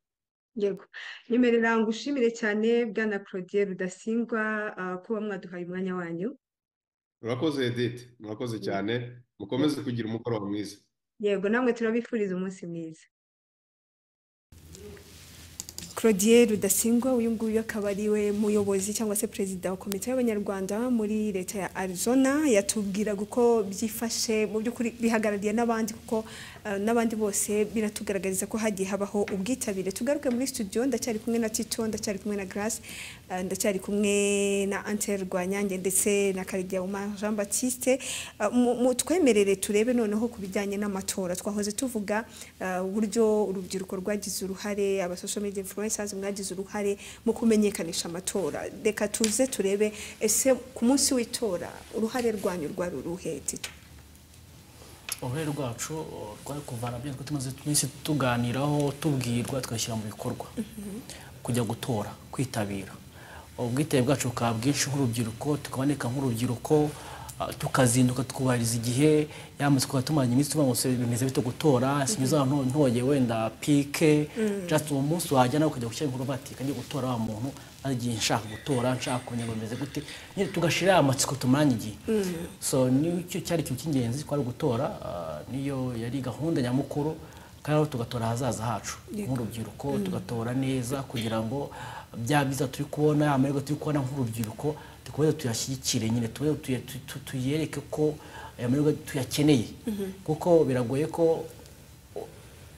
Yego. Nyemerera ngushimire cyane Bwana Claudien Rudasingwa ah, kuba mwaduhaye umwanya wanyu. murakoze edite murakoze cyane mukomeze kugira umugoroba mwiza Yego namwe turabifuriza umunsi mwiza. Claudien Rudasingwa uyu nguyu akaba ari we muyobozi cyangwa se perezida wa komite y'abanyarwanda muri leta ya Arizona yatubwira uko byifashe mu by'ukuri bihagarariye n'abandi kuko eh, n'abandi bose biratugaragariza ko hagiye habaho ubwitabire tugaruke muri studio ndacyari kumwe na Tito ndacyari kumwe na Grace eh, ndacyari kumwe na Antel Rwanyange ndetse na Karegeya Omar Jean Baptiste Eh, mu- mu- twemerere turebe noneho ku bijyanye n'amatora twahoze tuvuga eh, uburyo urubyiruko rwagize uruhare aba social media influencers mwagize uruhare mu kumenyekanisha amatora reka tuze turebe ese ku munsi w'itora uruhare rwanyu rwari uruhe Tito? uruhare rwacu uh, rwari kuvana bya twari tumaze iminsi tuganiraho tubwirwa tugashyira mu bikorwa kujya gutora kwitabira ubwitabire bwacu bukaba bwinshi nk'urubyiruko tukaboneka nk'urubyiruko uh, tukazinduka tukubahiriza igihe yamaze kuba tumaranye iminsi tuvuga ngo se bimeze bito gutora sinyiza ntoye wenda pike just uwo munsi wajya nawe ukajya gushyira ibikorwa bati kajya gutora wa muntu maze igihe nshaka gutora nshaka kumenya ngo bimeze gute nyine tugashira amatsiko tumaranye igihe so nicyo cyari ikintu cy'ingenzi twari gutora ah, niyo yari gahunda nyamukuru kandi aho tugatora ahazaza hacu nk'urubyiruko tugatora neza kugira ngo bya byiza turi kubona ya mahirwe turi kubona nk'urubyiruko dukomeze tuyashyigikire nyine tube tuye- tu- tu- tuyereke ko eh, aya mahirwe tuyakeneye kuko biragoye ko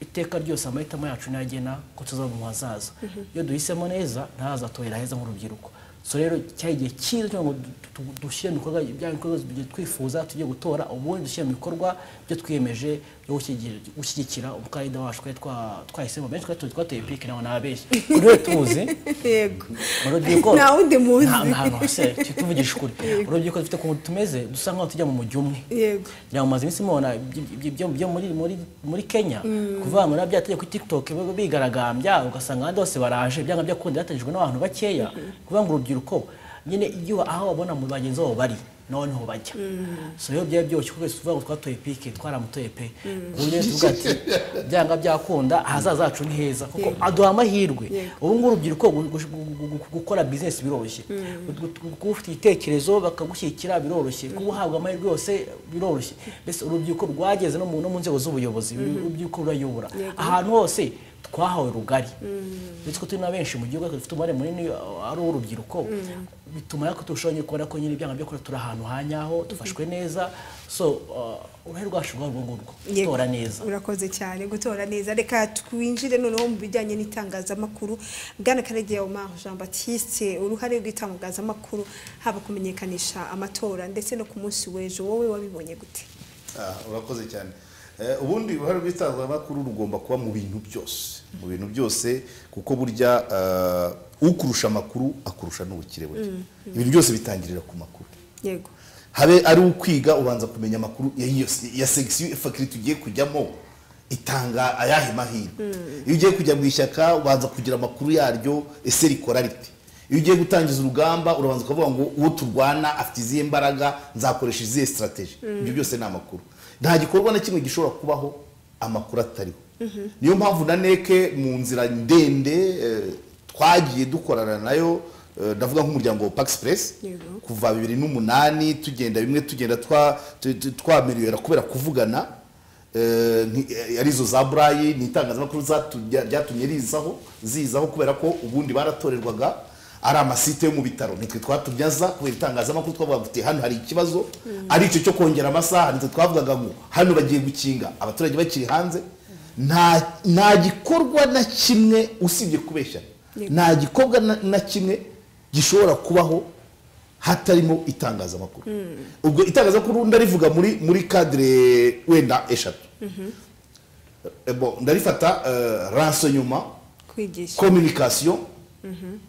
iteka ryose amahitamo yacu niyo agena ko tuzaba mu hazaza iyo duhisemo neza ntazatubera heza nk'urubyiruko so rero cyari igihe cyiza kugira ngo du- du- dushyire mu bikorwa bya bikorwa byo twifuza tujye gutora ubundi dushyire mu bikorwa byo twiyemeje byo gushyigir- gushyigikira umukandida wacu twari twa- twahisemo benshi twari tuzi twateye piki nawe nabeshye kuri we tuzi yego urubyiruko nta wundi muzi nta- nta- se, tuvugishe ukuri urubyiruko dufite ukuntu tumeze dusa nk'aho tujya mu mujyo umwe yego ngira ngo mumaze iminsi mubona ibyo- ibyo- ibyo byo muri muri muri Kenya kuvuga ngo nabyo yategeye kuri TikTok bo- bigaragambya ugasanga abandi bose baraje byanga byakunda yategejwe n'abantu bakeya kuvuga ngo urubyiruko nyine iyo aho babona mu bagenzi babo bari noneho bajya so rero byari byoroshye kuko twese tuvuga ngo twatoye pike twaramutoye pe ku buryo tuvuga ati byanga byakunda ahazaza hacu ni heza kuko aduha amahirwe ubu ngubu urubyiruko gu- gu- gu- gu- gukora business biroroshye Gu- gu- kuba ufite ibitekerezo bakagushyigikira biroroshye kuba uhabwa amahirwe yose biroroshye mbese urubyiruko rwageze no mu no mu nzego z'ubuyobozi urubyiruko rurayobora ahantu hose twahawe rugari ndetse ko turi na benshi mu gihugu ariko dufite umubare munini uh, ari uw'urubyiruko bituma rero turushaho nyine kubona ko nyine ibyanga byo kuba turi ahantu ha nyaho dufashwe neza so uh, uruhare rwacu rwa urwo ngurwo Yego. tora neza urakoze cyane gutora neza reka twinjire noneho mu bijyanye n'itangazamakuru bwana karegeya omar jean batiste uruhare rw'itangazamakuru haba kumenyekanisha amatora ndetse no ku munsi w'ejo wowe wabibonye gute Ah, urakoze cyane Eh, ubundi uruhare rw'itangazamakuru rugomba kuba mu bintu byose mu bintu byose kuko burya ah, ukurusha amakuru akurusha n'ubukire bwe ibintu byose bitangirira ku makuru yego habe ari ukwiga ubanza kumenya amakuru ya, ya, ya segisiyo fakiri tugiye kujyamo itanga ayahe mahirwe iyo ugiye kujya mu ishyaka ubanza kugira amakuru yaryo ese rikora rite iyo ugiye gutangiza urugamba urabanza ukavuga ngo uwo turwana afite izihe mbaraga nzakoresha izihe sitarategi ibyo byose ni amakuru nta gikorwa na kimwe gishobora kubaho amakuru atariho niyo mpamvu na neke mu nzira ndende eh, twagiye dukorana nayo eh, ndavuga nk'umuryango wa pakisipresi Yego. kuva bibiri n'umunani tugenda bimwe tugenda twa- tu- tu- twamerera kubera kuvugana eh, nti- arizo za burayi ni itangazamakuru zatu- rya- ryatumye rizaho zizaho kubera ko ubundi baratorerwaga ari amasite yo mu bitaro nitwe twatumyaza kubera itangazamakuru twavuga ngo, "Uti, hano hari ikibazo ari icyo cyo kongera amasaha nitwe twavugaga ngo hano bagiye gukinga abaturage bakiri hanze nta nta gikorwa na kimwe usibye kubeshya nta gikorwa na- na kimwe gishobora kubaho hatarimo itangazamakuru ubwo itangazamakuru ndarivuga muri muri kadire wenda eshatu Eh, bon, ndarifata eh, renseignement kwigisha communication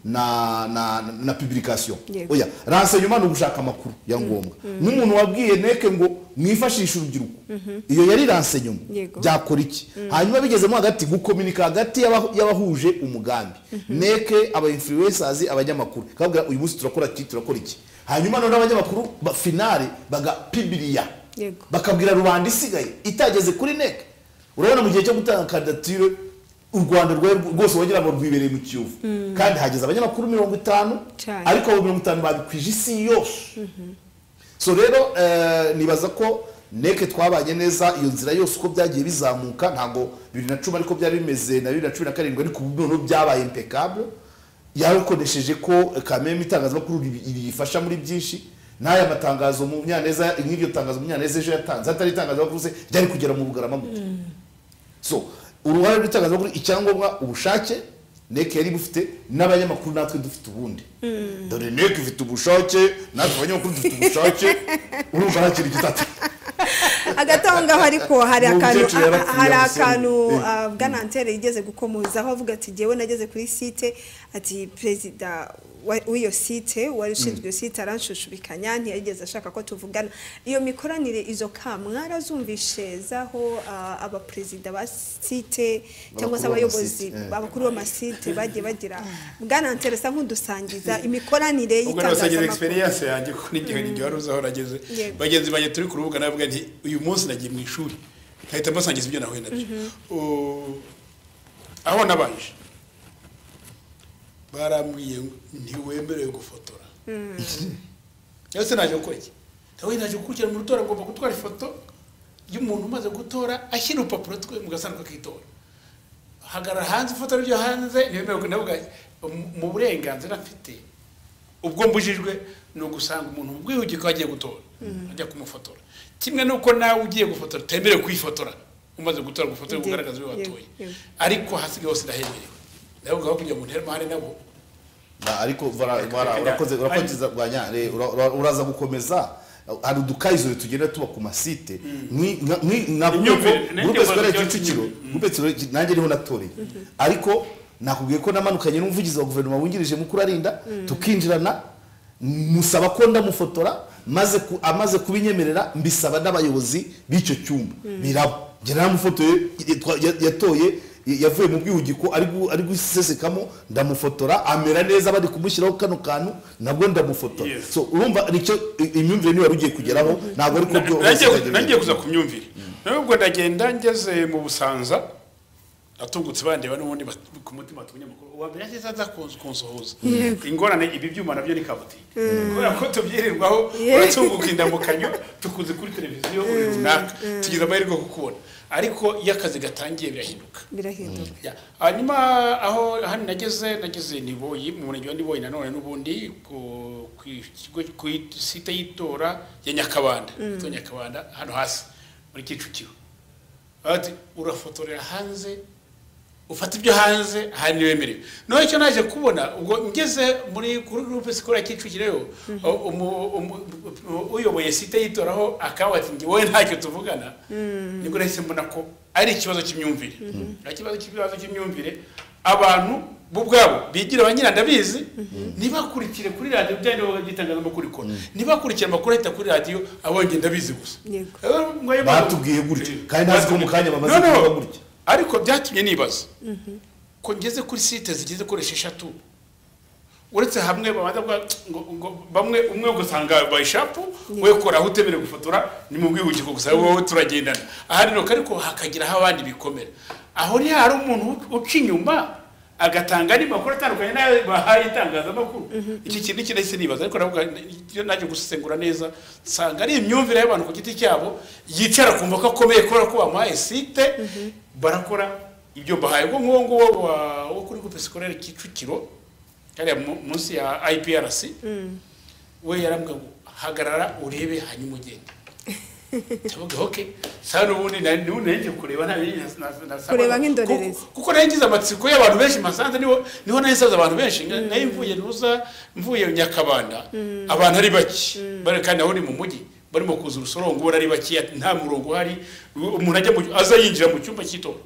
na na na publication Yego. oya renseignement ni ugushaka amakuru ya ngombwa n'umuntu wabwiye neke ngo mwifashishe urubyiruko iyo yari renseignement Yego. byakora iki hanyuma bigezemo hagati gukominika hagati y'aba- y'abahuje umugambi neke aba influencers abanyamakuru kabwira uyu munsi turakora iki turakora iki hanyuma none abanyamakuru ba finale bagapibiriya Yego. bakabwira rubanda isigaye itageze kuri neke urabona mu gihe cyo gutanga kandidatire u rwanda rwari rwose wagira ngo rwibereye mu kiyovu kandi hageze abanyamakuru mirongo itanu Cyane. ariko abo mirongo itanu babikwije isi yose so rero eh, nibaza ko neke twabanye neza iyo nzira yose uko byagiye bizamuka ntabwo bibiri na cumi ariko byari bimeze na bibiri na cumi na karindwi ariko ubu noneho byabaye impeccable yarukoresheje ko eh, kameme itangazamakuru ri- riyifasha muri byinshi n'aya matangazo munyaneza nk'iryo tangazo munyaneza ejo yatanze hatari itangazamakuru se ryari kugera mu bugarama gute so uruhare rw'itangazamakuru icyangombwa ubushake neke yari bufite n'abanyamakuru natwe dufite ubundi dore neke ifite ubushake natwe abanyamakuru dufite ubushake urumva nta kintu kitatu hagati aho ngaho ariko hari Uwo akantu mukecuru yarapfuye, hari yamusomye. akantu Eh. ah, bwana antere yigeze gukomozaho avuga ati jyewe nageze kuri site ati perezida wa- w'iyo site wari ushinzwe iyo site aranshushushubikanya ntiyageze ashaka ko tuvugana iyo mikoranire izo ka mwarazumvishe zaho ah, abaperezida ba site cyangwa se Abakuru abayobozi b'amasite, eh. abakuru b'amasite bagiye bagira bwana antere asa nk'udusangiza imikoranire ubwo nawe sagira y'itangazamakuru experience yanjye kuko n'igihe n'igihe wari uzi aho nageze Yego. bagenzi banjye turi ku rubuga navuga nti uyu munsi nagiye mu ishuri nkahita mbasangiza ibyo nahuye nabyo Uh, aho nabanje barambwiye ngo ntiwemerewe gufotora ndetse naje gukora iki nawe naje gukurikira mu rutora ngomba gutwara ifoto y'umuntu umaze gutora ashyira urupapuro twe mu gasanduku k'itora hagarara hanze ifoto ryo hanze ntibemerewe kunavuga mu burenganzira mfite ubwo mbujijwe ni ugusanga umuntu mu bwihugiko agiye gutora ajya kumufotora kimwe n'uko nawe ugiye gufotora utemerewe kwifotora umaze gutora gufotora Yego, kugaragaza uwo yego, watoye yego. ariko hasigaye hose ndahemerewe ndavuga ko kugira ngo nteremahane nabo Na, ariko bara- bara- urakoze urakoze Rwanya, re, ura- ura- uraza gukomeza hari udukayizo tugenda tuba ku masite Nki- nka- nki- nakubwiye ko Imyumvire, nanjye groupe scolaire mbaza Kicukiro groupe scolaire nanjye niho natoreye ariko nakubwiye ko namanukanye n'umuvugizi wa guverinoma wungirije mukuru arinda tukinjirana musaba ko ndamufotora maze ku- amaze kubinyemerera mbisaba n'abayobozi b'icyo cyumba birabo njye naramufotoye yitwa- ya- yatoye yavuye mu bwihugiko ari gu- ari gusesekamo ndamufotora amera neza bari kumushyiraho kano kantu nabwo ndamufotora Yes. so urumva nicyo i- imyumvire niba ugiye kugeraho ntabwo ariko byo nagiye nagiye kuza ku myumvire nubwo ndagenda ngeze mu busanza natungutse bandeba n'ubundi bat- ku mutima tunyamakuru uwa mbere yahise aza kunsu- kunsuhuza ingorane ibi byuma nabyo ni kabutike kubera ko tubyirirwaho uratunguka indamukanyo tukuze kuri televiziyo buri runaka tugize amahirwe yo kukubona ariko iyo akazi gatangiye birahinduka birahinduka Ya, hanyuma aho hano nageze nageze niboyi mu murenge wa niboyi nanone n'ubundi ku ku kigo ku site y'itora ya nyakabanda yitwa nyakabanda hano hasi muri kicukiro ati urafotorera hanze ufata ibyo hanze aha niyo wemerewe noneho icyo naje kubona ubwo ngeze muri kuri groupe sikora kicukiro yo umu- umu- umu- uyoboye site yitoraho akaba ati nge wowe ntacyo tuvugana nibwo nahise mbona ko ari ikibazo cy'imyumvire ari ikibazo cy'ikibazo cy'imyumvire abantu bo ubwabo bigira abanyira ndabizi ntibakurikire kuri radiyo byari by'itangazamakuru ikora ntibakurikire amakuru ahita kuri radiyo abonye ndabizi gusa Yego. Eh, mwayo- Batubwiye gutya, kandi ntazi ko mu kanya bamaze No, no, kuvuga gutya. ariko byatumye nibaza ko ngeze kuri site zigeze kuri esheshatu uretse hamwe babanza kuvuga, ngo ngo bamwe umwe ugasanga by shapu we kora aho utemerewe gufotora ni mu bwihugiko gusa wowe turagendana ahandi nuko ariko hakagira aho abandi bikomera aho ni hari umuntu uca inyuma agatanga andi makuru atandukanye n'ayo bahaye itangazamakuru iki kintu iki nahise nibaza ariko navuga iyo najya gusesengura neza nsanga ari imyumvire y'abantu ku giti cyabo yicara kumva ko akomeye kubera ko bamuhaye site barakora ibyo bahaye ubwo nguwo nguwo wa- wo kuri groupe scolaire kicukiro hariya mu- munsi ya IPRC we yarambwira ngo hagarara urebe hanyuma ugende ndavuga okay sasa n'ubundi nari n'ubundi nari ngiye kureba nta bindi na- na- nasabaga. Kureba nk'indorerezi. Kuko- kuko nari ngize amatsiko y'abantu benshi masanze niho niho nari nsaze abantu benshi Nga- nari mvuye nuza mvuye nyakabanda abantu ari bake bari kandi aho ni mu mujyi barimo kuza urusorongora ari bake ati nta murongo uhari umuntu ajya mu aza yinjira mu cyumba cy'itora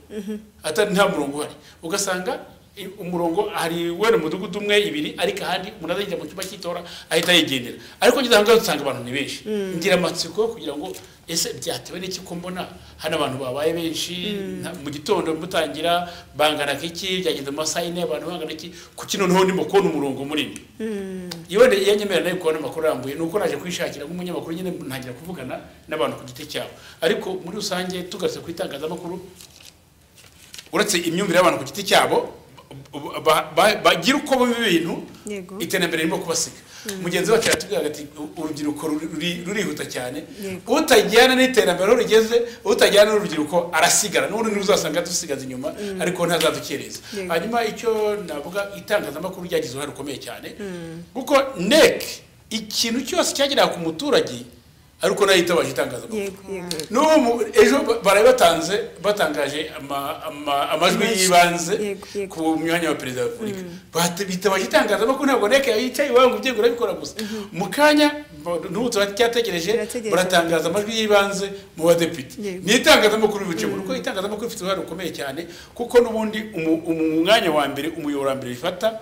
atari nta murongo uhari ugasanga i- umurongo hari wera umudugudu umwe ibiri ariko ahandi umuntu aza yinjira mu cyumba cy'itora ahita yigendera ariko ngeze ahangaha usanga abantu ni benshi ngira amatsiko yo kugira ngo ese byatewe n'iki ko mbona hano abantu babaye benshi nta- mu gitondo mutangira bangana iki byageze mu masaha y'ine abantu bangana iki kuki noneho ndimo kubona umurongo munini yewe ndi- iyo nyemera nayo kubona amakuru arambuye ni uko naje kwishakira nk'umunyamakuru nyine ntangira kuvugana n'abantu ku giti cyabo ariko muri rusange tugarutse ku itangazamakuru uretse imyumvire y'abantu ku giti cyabo ba- ba- ba- bagira uko bumva ibintu Yego. iterambere ririmo kubasiga mugenzi wacu yatubwiraga ati "U- urubyiruko ruri- ruri- rurihuta cyane Yego. utajyana n'iterambere aho rugeze utajyana n'urubyiruko arasigara n'ubundi uzasanga dusigaza inyuma ariko ntazadukereza Yego. hanyuma icyo navuga itangazamakuru ryagize uruhare rukomeye cyane kuko nek ikintu cyose cyageraga ku muturage ariko nayo yitabaje itangazamakuru yego yego n'ubu mu- ejo ba- baraye batanze batangaje ama- ama- amajwi Amajwi. y'ibanze Yego, yego. ku mwanya wa perezida wa repubulika Bata- bitabaje itangazamakuru ntabwo neka yicaye iwawe ngo ubyegura urabikora gusa mu kanya ba- n'ubu tuba cyategereje Birategereje. baratangaza amajwi y'ibanze mu badepite Yego. ni itangazamakuru bice kuko itangazamakuru rifite uruhare rukomeye cyane kuko n'ubundi umu- umu- umwanya wa mbere umuyoboro wa mbere rifata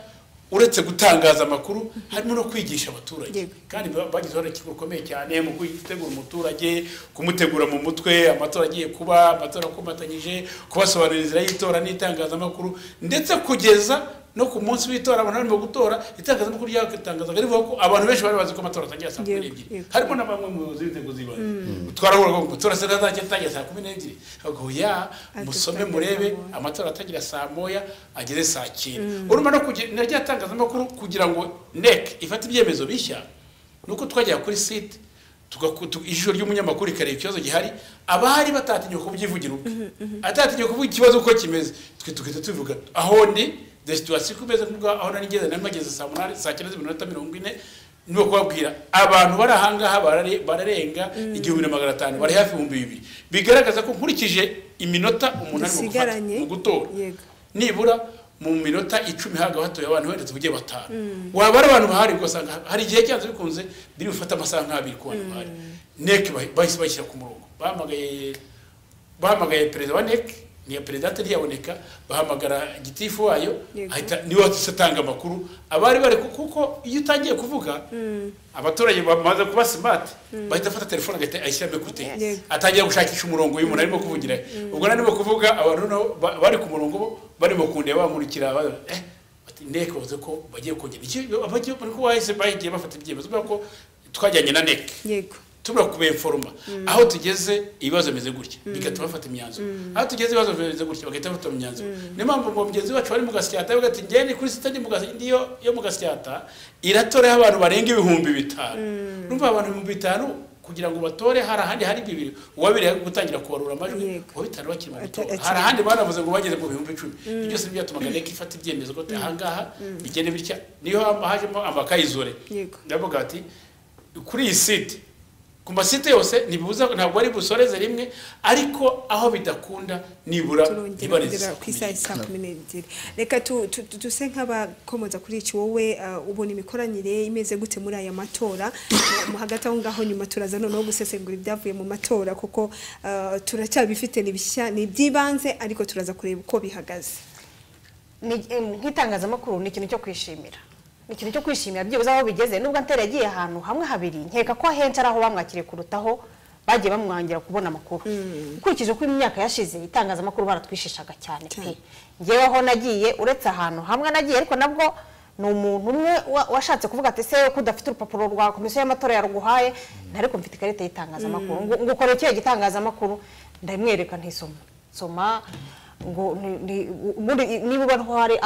uretse gutangaza amakuru harimo no kwigisha abaturage Yego. kandi ba- bagize uruhare rukomeye cyane mu gutegura umuturage kumutegura mu mutwe amatora agiye kuba amatora akomatanyije kubasobanurira inzira y'itora n'itangazamakuru ndetse kugeza no ku munsi w'itora abantu barimo gutora itangazamakuru ryatangazaga rivuga ko abantu benshi bari bazi ko amatora atangira saa kumi Yego, n'ebyiri yego. harimo na bamwe mu bayobozi b'inzego z'ibanze twarahura ngo amatora se ntazajya atangira saa kumi n'ebyiri bavuga ngo ya musome murebe amatora atangira saa moya ageze saa cyenda urumva no kugira na rya tangazamakuru kugira ngo nek ifate ibyemezo bishya nuko twajyaga kuri site tugaku- tu- ijisho ry'umunyamakuru rikareba ikibazo gihari abari batatinyuka kubyivugira ubwe atatinyuka kuvuga ikibazo uko kimeze twe tugahita tubivuga aho ndi the situation uko imeze kuvuga aho nari ngeze nari mageze saa munani saa cyenda z'iminota mirongo ine ni kubabwira abantu bari ahangaha barare- bararenga igihumbi na magana atanu bari hafi ibihumbi bibiri bigaragaza ko nkurikije iminota umuntu ari mu gufata Dusigaranye. mu gutora Yego. nibura mu minota icumi haga hatoye abantu wenda tuvuge batanu waba ari abantu bahari ugasanga hari igihe cyanze bikunze biri bufate amasaha nk'abiri ku bantu bahari neke bahi- bahise bashyira ku murongo bahamagaye bahamagaye perezida wa neke niya perezida atariyaboneka bahamagara gitifu wayo Yego. ahita niwe wahise atanga amakuru abari bari ku- kuko iyo utangiye kuvuga abaturage bamaze kuba simati bahita afata telefone agahita ayishyiramo ekuteri Yego. atangira gushakisha umurongo uyu muntu arimo kuvugira ubwo narimo kuvuga abantu noneho ba- bari ku murongo bo barimo kundeba bamurikira ba- eh, bati, neke bavuze ko bagiye kongera icyo abajye bari ko bahise bagiye bafata ibyemezo kubera ko twajyanye na neke yego tubura kubeforoma aho tugeze ibibazo bimeze gutya bigatuma bafata imyanzuro aho tugeze ibibazo bimeze gutya bagahita bafata imyanzuro niyo mpamvu ngo mugenzi wacu wari mu gasyata we ati ngende kuri sita ndi mu Gas- ndi yo- yo mu gasyata iratoreho abantu barenga ibihumbi bitanu numva abantu ibihumbi bitanu kugira ngo batore hari ahandi hari bibiri uwabiriye gutangira kubarura amajwi Yego. uwa bitanu bakiri mu Ata- gutora akiri- hari ahandi banavuze ngo bageze mu bihumbi icumi ibyo byose ni byo byatumaga neka ifata ibyemezo ko ahangaha bigende bitya niyo hajemo amakayizore Yego. ndavuga ati kuri iyi site ku masite yose ntibibuza ntabwo ari busoreze rimwe ariko aho bidakunda nibura turongera nibare kugera ku isaha ya saa kumi n'ebyiri reka tu- tu- tu- duse nk'abakomoza kuri iki wowe uh, ubona imikoranire imeze gute muri aya matora Mu- mu hagati aho ngaho nyuma turaza noneho gusesengura ibyavuye mu matora kuko uh, turacyabifite ni bishya ni iby'ibanze ariko turaza kureba uko bihagaze Ni- em, nk'itangazamakuru ni ikintu cyo kwishimira ni ikintu cyo kwishimira byibuze aho bigeze nubwo ntera yagiye ahantu hamwe habiri nkeka ko ahenshi ari aho bamwakiriye kurutaho bagiye bamwangira kubona amakuru ukurikije uko imyaka yashize itangazamakuru baratwishishaga cyane pe ngewe aho nagiye uretse ahantu hamwe nagiye ariko nabwo ni umuntu umwe wa- washatse kuvuga ati se ko udafite urupapuro rwa komisiyo y'amatora yaruguhaye ariko mfite ikarita y'itangazamakuru ngo ngo ukore ikihe gitangazamakuru ndamwereka ntisoma soma ngo ni- ni- ubundi niba ubona ko hari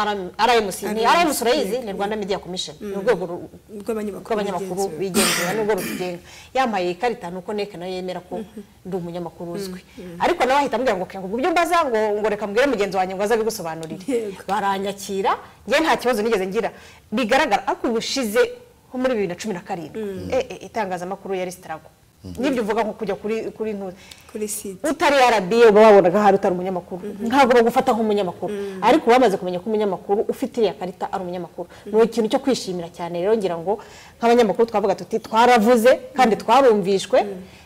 rmc ni rmc urayizi ni rwanda media commission ni urwego ru- rw'abanyamakuru rw'abanyamakuru bigenzura. bigenzura n'ubwo rutugenga yambaye ikarita ni uko neka nayo yemera ko ndi umunyamakuru uzwi ariko nawe ahita ambwira ngo kenga uburyo mbaza ngo ngo reka mbwire mugenzi wanjye ngo aze abigusobanurire Yego. baranyakira njye nta kibazo nigeze ngira bigaragara ariko ubushize nko muri bibiri na cumi na karindwi eh, eh, itangazamakuru yari sitarago n'ibyo uvuga nko kujya kuri kuri ntuzi kuri site utari RBA uba wabonaga hari utari umunyamakuru ntabwo bagufata nk'umunyamakuru ariko wamaze kumenya ko umunyamakuru ufite iriya karita ari umunyamakuru ni ikintu cyo kwishimira cyane rero ngira ngo nk'abanyamakuru twavuga tuti twaravuze kandi twarumvishwe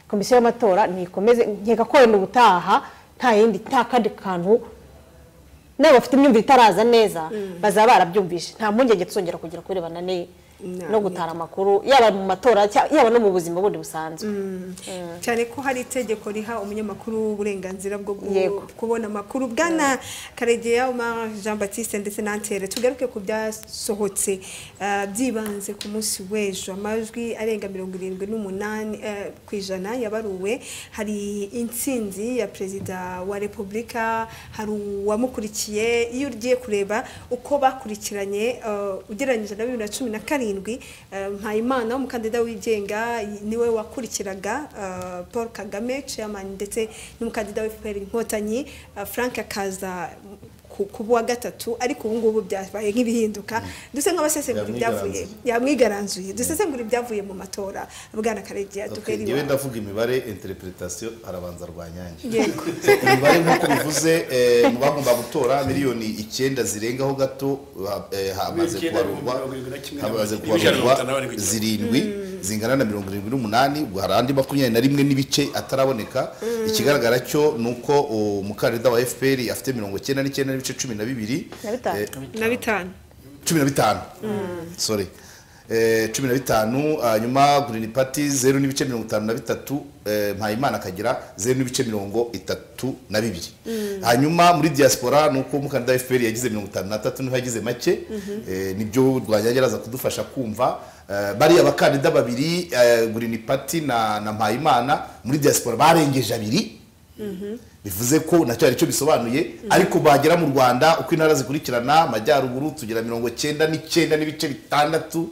komisiyo y'amatora ntikomeze nkeka ko wenda ubutaha nta yindi nta kandi kantu niba bafite imyumvire itaraza neza bazaba barabyumvishe nta mpungenge tuzongera kugira kubirebana ni- Na- no gutara amakuru yaba mu matora cya- yaba no mu buzima bundi busanzwe cyane ko hari itegeko riha umunyamakuru uburenganzira bwo gu- Yego. kubona amakuru bwana karegeya Omar jean batiste ndetse na ntere tugaruke ku byasohotse eh, byibanze ku munsi w'ejo amajwi arenga mirongo irindwi n'umunani eh, ku ijana yabaruwe hari intsinzi ya perezida wa repubulika hari uwamukurikiye iyo ugiye kureba uko bakurikiranye eh, ugereranyije na bibiri na cumi na karindwi eh, mpayimana umukandida wigenga niwe wakurikiraga eh, paul kagame chairman ndetse n'umukandida wa fpr inkotanyi eh, frank akaza ku- ku wa gatatu ariko ubu ngubu byabaye nk'ibihinduka duse nk'abasesengura ibyavuye yamwigaranzuye dusesengura ibyavuye mu matora bwana karegeya duhera Okay, ngewe iwawe ndavuga imibare interpretation arabanza rwanyange yego imibare nk'uko bivuze eh, mu bagomba gutora miliyoni icyenda zirengaho gato ha- eh, hamaze Miliyoni icyenda kubarurwa mirongo irindwi na kimwe na hamaze mirongo irindwi kubarurwa na barindwi. zirindwi zingana na mirongo irindwi n'umunani ubwo hari andi makumyabiri na rimwe n'ibice ataraboneka ikigaragara cyo ni uko uwo umukandida wa fpr afite mirongo icyenda n'icyenda n'ibice cumi na bibiri Na bitanu. Eh, na bitanu cumi na bitanu sorry Eh, cumi na bitanu hanyuma green party zeru n'ibice mirongo itanu na bitatu eh, mpayimana akagira zeru n'ibice mirongo itatu na bibiri hanyuma muri diaspora ni uko umukandida wa fpr yagize mirongo itanu n'atatu niho yagize make Eh, nibyo rwanyange araza kudufasha kumva Eh, bariya bakandida babiri eh, green party na na mpayimana muri diaspora barengeje abiri bivuze ko nacyo hari icyo bisobanuye ariko bagera mu rwanda uko intara zikurikirana amajyaruguru tugira mirongo icyenda n'icyenda n'ibice bitandatu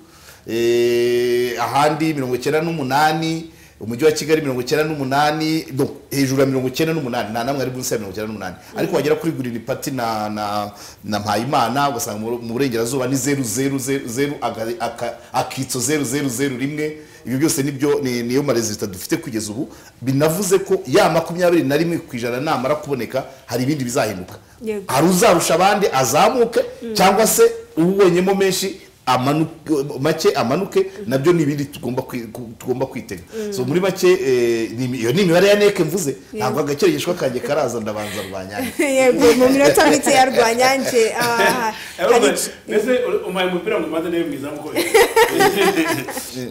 eh, ahandi mirongo icyenda n'umunani umujyi wa kigali mirongo icyenda n'umunani no, hejuru ya mirongo icyenda n'umunani nta namwe ari munsi ya mirongo icyenda n'umunani ariko wagera kuri gurini pati na na na mpayimana ugasanga mu mu burengerazuba ni zeru zeru zeru zeru aga- aka- akitso zeru zeru zeru rimwe ibyo byose nibyo ni- niyo marezita dufite kugeza ubu binavuze ko ya makumyabiri na rimwe ku ijana namara kuboneka hari ibindi bizahinduka Yego. hari uzarusha abandi azamuke cyangwa se uwonyemo menshi amanuke make amanuke nabyo ni ibindi tugomba kwi- ku- tugomba kwitega so muri make eh, ni imi- iyo ni imibare ya neke mvuze ntabwo agakeregeshwa kanjye karaza ndabanza rwa nyange yego mu minota mike ya rwanyange aha, hari Robert, mbese uri- umpaye umupira ngo umaze nawe mwiza mukoye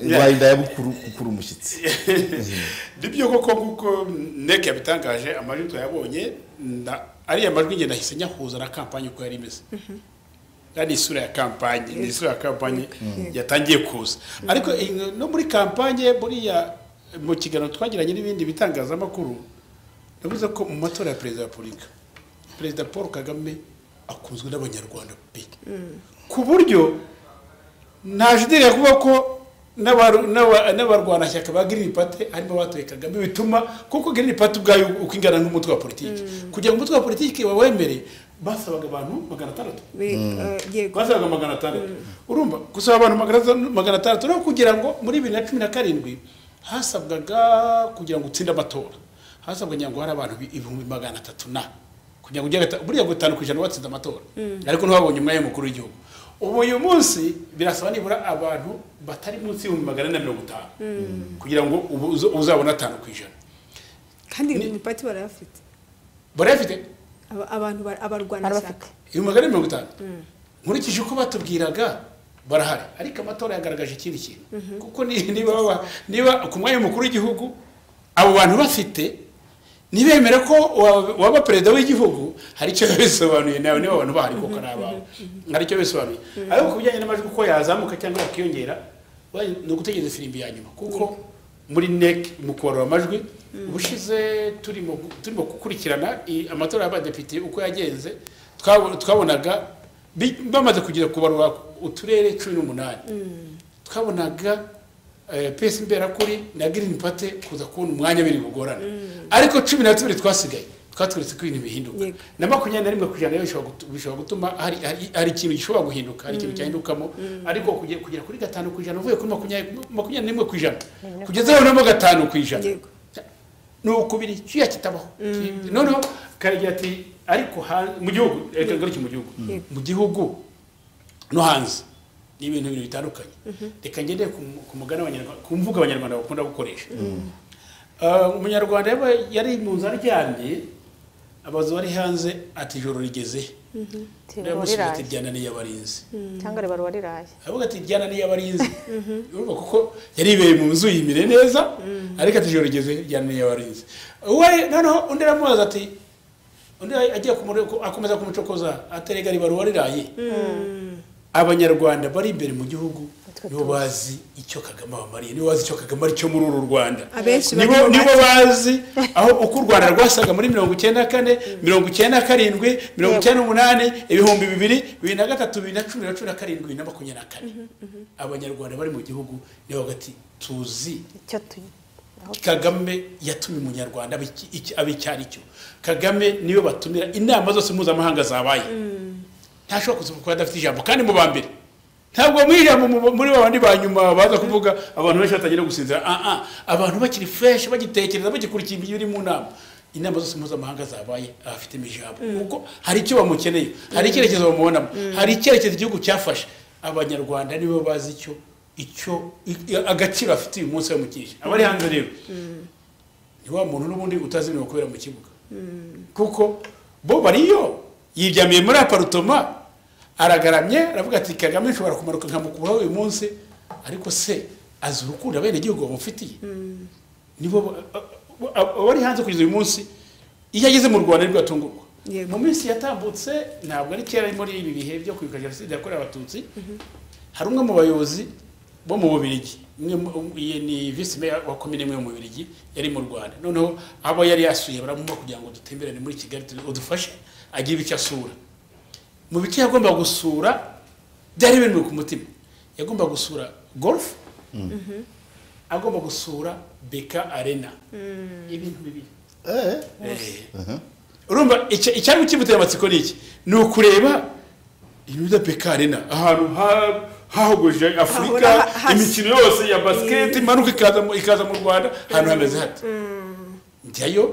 rwarinda yabukuru gukura umushyitsi nibyo koko nguko neke yabitangaje amajwi tuyabonye nda- ariya majwi ngenda nahise nyahuza na kampanye uko yari imeze kandi isura ya kampanye ni isura ya kampanye yatangiye kuza ariko eh, no muri kampanye buriya mu kiganiro twagiranye n'ibindi bitangazamakuru navuze ko mu matora ya perezida wa repubulika perezida paul kagame akunzwe n'abanyarwanda pe ku buryo nta jideri kuvuga ko n'abaru- n'aba- n'abarwanashyaka ba girini pate harimo abatoye kagame bituma kuko girini pate ubwayo uko ingana n'umutwe wa politiki kugira ngo umutwe wa politiki bawemere basabaga abantu magana atandatu we- eh, yego basabaga magana atandatu urumva gusaba abantu magana atandatu- magana atandatu no kugira ngo muri bibiri na cumi na karindwi hasabwaga kugira ngo utsinde amatora hasabwaga ngo hari abantu bi- ibihumbi magana atatu na kugira ngo ujye gata- buriya ngo itanu ku ijana watsinze amatora ariko ntiwabonye umwanya mukuru w'igihugu ubu uyu munsi birasaba nibura abantu batari munsi y'ibihumbi magana ane na mirongo itanu kugira ngo ubu uzo- uzabone atanu ku ijana kandi ni- mu pati barayafite barayafite Aba- abantu ba- abarwanashyaka barabafite ibihumbi magana ane mirongo itanu nkurikije uko batubwiraga barahari ariko amatora yagaragaje ikindi kintu kuko ni- niba baba- niba ku mwanya mukuru w'igihugu abo bantu bafite ntibemere ko wa- waba perezida w'igihugu hari icyo biba bisobanuye nawe niba abantu bahari koko ari abawe hari icyo biba bisobanuye ariko ku bijyanye n'amajwi uko yazamuka cyangwa yakiyongera we- ni ugutegereza ifirimbi ya nyuma kuko muri nec mu kubarura amajwi ubushize turimo gu- turimo gukurikirana i- amatora y'abadepite uko yagenze twabo- twabonaga bi- bamaze kugira kubarura uturere cumi n'umunani twabonaga eh, pesi imberakuri na girini pate kuza kubona umwanya biri bugorane ariko cumi na tubiri twasigaye twaturitse ko ibintu bihinduka Yego. na makumyabiri na rimwe ku ijana yo bishobora gutu- bishobora gutuma hari hari- hari ikintu gishobora guhinduka hari ikintu cyahindukamo ariko kuge- kugera kuri gatanu ku ijana uvuye kuri makumyabiri makumyabiri n'imwe ku ijana kugeza noneho gatanu ku ijana Yego. ni ukubiri kiriya kitabaho noneho karagira ati ariko ha- mu gihugu reka ngaruke mu gihugu Yego. mu gihugu no hanze ni ibintu ibintu bitandukanye reka ngendere ku mu- ku mugani w'abanyarwanda ku mvugo abanyarwanda bakunda gukoresha Ah, umunyarwanda yaba- yari mu nzu aryamye abaza uwari hanze ati ijoro rigeze ndamusubiza ati riraye ryananiye abarinzi cyangwa ribarura riraye aravuga ati jyana niyo abarinzi urumva kuko yaribeye mu nzu yimire neza ariko ati ijoro rigeze jyana niyo abarinzi we noneho undi aramubaza ati undi agiye kumure- akomeza kumucokoza aterega ribarura riraye abanyarwanda bari imbere mu gihugu nibo bazi icyo kagame abamariye nibo bazi icyo kagame ari cyo muri uru rwanda Abenshi nibo bari mu nibo bazi aho uko u rwanda rwasaga muri mirongo icyenda na kane mirongo icyenda na karindwi mirongo icyenda n'umunani ibihumbi bibiri bibiri na gatatu bibiri na cumi na cumi na karindwi bibiri na makumyabiri na kane abanyarwanda bari mu gihugu nibo hagati tuzi icyo tuyi aho kagame yatumye umunyarwanda aba iki- iki- aba icyo ari cyo kagame niyo batumira inama zose mpuzamahanga zabaye ntashobora kuza kuba adafite ijambo kandi mu ba mbere ntabwo mu ijambo mu- muri ba bandi ba nyuma baza kuvuga abantu benshi batangira gusinzira ah ah abantu bakiri fresh bagitekereza bagikurikiye ibyo biri mu nama inama zose mpuzamahanga zabaye abafitemo ijambo kuko hari icyo bamukeneye hari icyerekezo bamubonamo hari icyerekezo igihugu cyafashe abanyarwanda nibo bazi icyo icyo i- agaciro afite uyu munsi bamukije abari hanze rero ni wa muntu n'ubundi utazi ibintu kubera mu kibuga kuko bo bariyo yiryamiye muri aparutoma aragaramye aravuga ati kagame nshobora kumanuka nkamukuraho uyu munsi ariko se azi urukundo abenegihugu bamufitiye nibo ba- ba- ba- bari hanze kugeza uyu munsi iyo ageze mu rwanda nibwo atungurwa Yego. mu minsi yatambutse ntabwo ari kera muri ibi bihe byo kwibuka jenoside yakorewe abatutsi hari umwe mu bayobozi bo mu bubirigi umwe mu- um- ye- ni visi meya wa komine imwe yo mu bubirigi yari mu rwanda noneho abo yari yasuye baramuha kugira ngo dutemberane muri kigali tu- udufashe agire icyo asura mu bice yagombaga gusura byari bintu ku mutima yagombaga gusura golf agomba gusura beka arena ibintu bibiri Eh. urumva icya- icyari kimuteye amatsiko ni iki ni ukureba ibintu bya beka arena ahantu ha- hahogoje afurika Hahora ha- hasi. imikino yose ya basiketi imanuka ikaza mu- ikaza mu rwanda ahantu hameze hati njyayo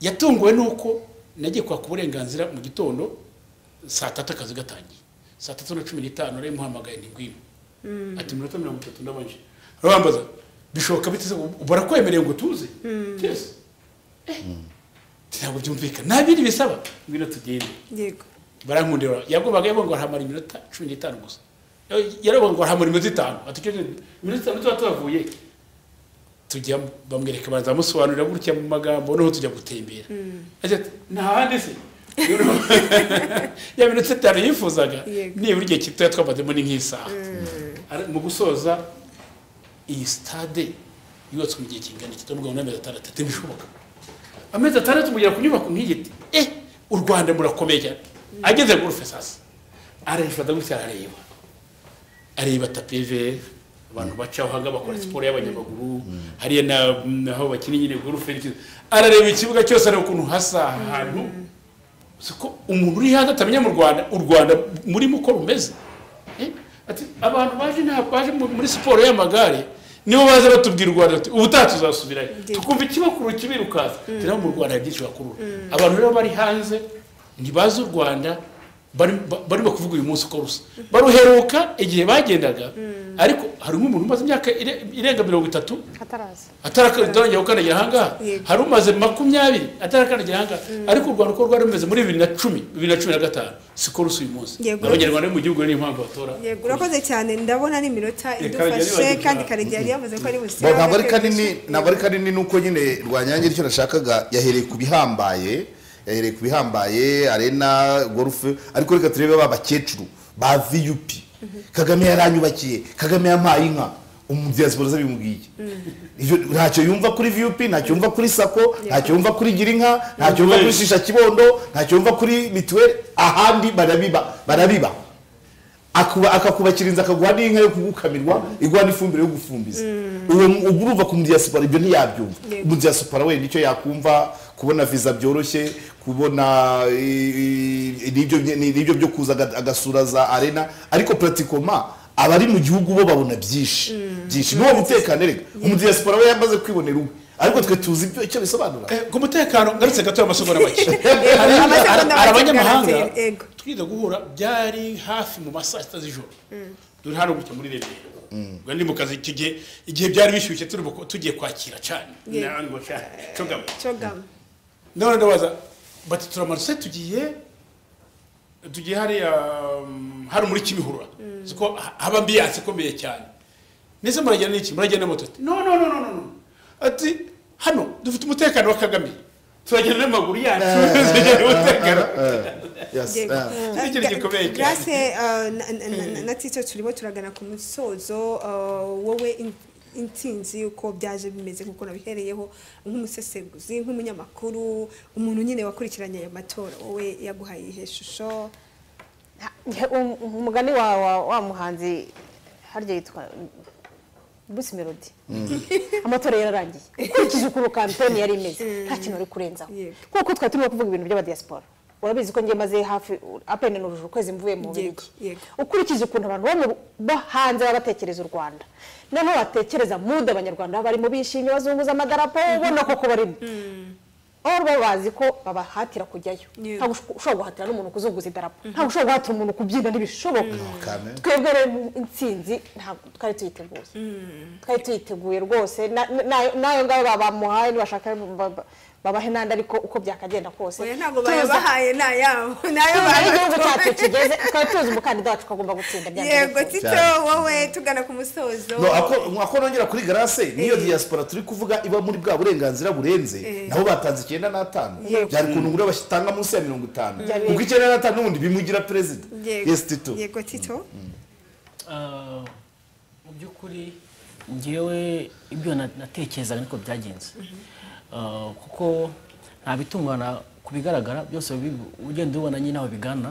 yatunguwe n'uko nagiye kwaka uburenganzira mu gitondo saa tatu akazi gatangiye saa tatu na cumi n'itanu nari muhamagaye ni ngwino ati iminota mirongo itatu ndabanje arabambaza bishoboka biteze barakwemereye ngo tuze yes Eh, ntabwo byumvikana nta bindi bisaba ngwino tugende yego barankundira yagombaga yabonga hamara iminota cumi n'itanu gusa yarabonga hamara iminota itanu ati cyo iminota itanu tuba tuhavuye tujya bamwereka baraza bamusobanurira gutya mu magambo noneho tujya gutembera agira ati nta handi se ya minota itanu yifuzaga Yego. nibura igihe gitoya twamazemo ni nk'isaha Ara- mu gusoza iyi sitade yubatswe mu gihe kingana iki turavuga ngo ni amezi atandatu ntibishoboka amezi atandatu mugera ku nyubako nk'igiti eh u rwanda murakomeye cyane ageze gurufe sasa arayifata gutya arareba areba tapeve abantu bacaho hanga bakora siporo y'abanyamaguru hariya na- naho bakina nyine gurufe n'ikintu. arareba ikibuga cyose areba ukuntu hasa ahantu siko umuntu uri hanze atamenya mu rwanda u rwanda murimo uko rumeze Eh, ati abantu baje nta baje mu- muri siporo y'amagare nibo baza batubwira u rwanda bati ubutaha tuzasubirayo tukumva ikibakuru kibirukansa turiho mu rwanda hari byinshi bakurura abantu rero bari hanze ntibazi u rwanda bari- ba- barimo kuvuga uyu munsi uko rusa baruheruka igihe bagendaga ariko hari nk'umuntu umaze imyaka ire- irenga mirongo itatu ataraza atarakandagira gukandagira ahangaha Yego. hari umaze makumyabiri atarakandagira ahangaha ariko u rwanda uko rwari rumeze muri bibiri na cumi bibiri na cumi na gatanu siko rusa uyu munsi Yego. abanyarwanda bo mu gihugu niyo mpamvu batora yego urakoze cyane ndabona ni iminota idufashe yari kandi karegeya yari yavuze ko ari busibe Bo, ntabwo ari abatwe kanini gushidikanya. ntabwo ari kanini nuko nyine rwanyange icyo nashakaga yahereye ku bihambaye yahereye ku bihambaye arena gorufe ariko reka turebe ba bakecuru ba viyupi kagame yaranyubakiye kagame yampaye inka umudiyasipora ze bimubwiye Ivyo- ntacyo yumva kuri viyupi ntacyo yumva kuri sako ntacyo yumva kuri girinka ntacyo yumva kuri shisha kibondo ntacyo yumva kuri mituweli ahandi barabiba barabiba Akuba- akakubakira inzu akaguha n'inka yo kugukamirwa iguha n'ifumbire yo gufumbiza uwo ubwo uruva ku mudiyasipora ibyo ntiyabyumva Yego. umudiyasipora wenda icyo yakumva kubona viza byoroshye kubona i- i- n'ibyo bye- n'ibyo byo kuza aga- agasura za arena ariko pratikoma abari mu gihugu bo babona byinshi byinshi n'uwo mutekano reka umudiyasipora we yamaze kwibonera uwe ariko twe tuzi ibyo icyo bisobanura Eh, ku mutekano ngarutse gato y'amasogonda make Yego, hari amasegonda make hari abanyamahanga bwarateye, yego. twize guhura byari hafi mu ma saa sita z'ijoro dore hano gutya muri remera ubwo ndi mu kazi icyo gihe igihe byari bishyushye turi mu- tugiye kwakira cyane Yego. n'abandi bashaka cogamo Cogama. none ndabaza bati turamaruse tugiye tugiye hariya um, hari muri kimihurura ziko ha- haba ambiyanse ikomeye cyane nese muragenda n'iki muragenda na moto ati no no no no no no ati hano dufite umutekano wa kagame turagenda n'amaguru yacu tugira umutekano Yes. Yego. Ah. Ni ikintu gikomeye cyane. Grace, eh, na- na- na- na Tito turimo turagana ku musozo eh, wowe in- intsinzi uko byaje bimeze nk'uko nabihereyeho nk'umusesenguzi nk'umunyamakuru umuntu nyine wakurikiranye aya matora wowe yaguhaye ihe shusho umugani wa wa- wa muhanzi harya yitwa busi melody amatora yararangiye ukurikije ukuntu kampeni yari imeze nta kintu uri kurenzaho Yego. kuko twari turimo kuvuga ibintu by'abadiyasipora urabizi ko njye maze hafi apene nujuje ukwezi mvuye mu Yego, birigi yego. ukurikije ukuntu abantu bo mu- bo hanze baba batekereza u rwanda noneho batekereza muda abanyarwanda baba barimo bishimye bazunguza amadarapo ubona koko barimo aho baba bazi ko babahatira kujyayo Yego. ntabwo usho- ushobora guhatira n'umuntu kuzunguza idarapo ntabwo ushobora guhatira umuntu kubyina ntibishoboka kame. twebwe rero mu- intsinzi ntabwo twari tuyiteguye twari tuyiteguye rwose na- na- n'ayo ngayo babamuhaye nibashaka ba- ba- babahe n'andi ariko uko byakagenda kose oya ntabwo Tuza- bayabahaye ni ayabo ni ayo tuzi aho igihugu cyacu bayabahaye. kigeze twari tuzi umukandida wacu ko agomba gutsinda byanze yego bikunze. tito Cyane. wowe tugana ku musozo no ako ako nongera kuri garase niyo diaspora turi kuvuga iba muri bwa burenganzira burenze nabo batanze icyenda n'atanu Yego. byari ukuntu ngura batanga munsi ya mirongo itanu Byari- kuko icyenda n'atanu n'ubundi bimugira perezida Yego. yes tito yego tito Ah, mu by'ukuri ngewe ibyo na- natekerezaga niko byagenze Ah, kuko nta bitungana ku bigaragara byose bi- ugenda ubona nyine aho bigana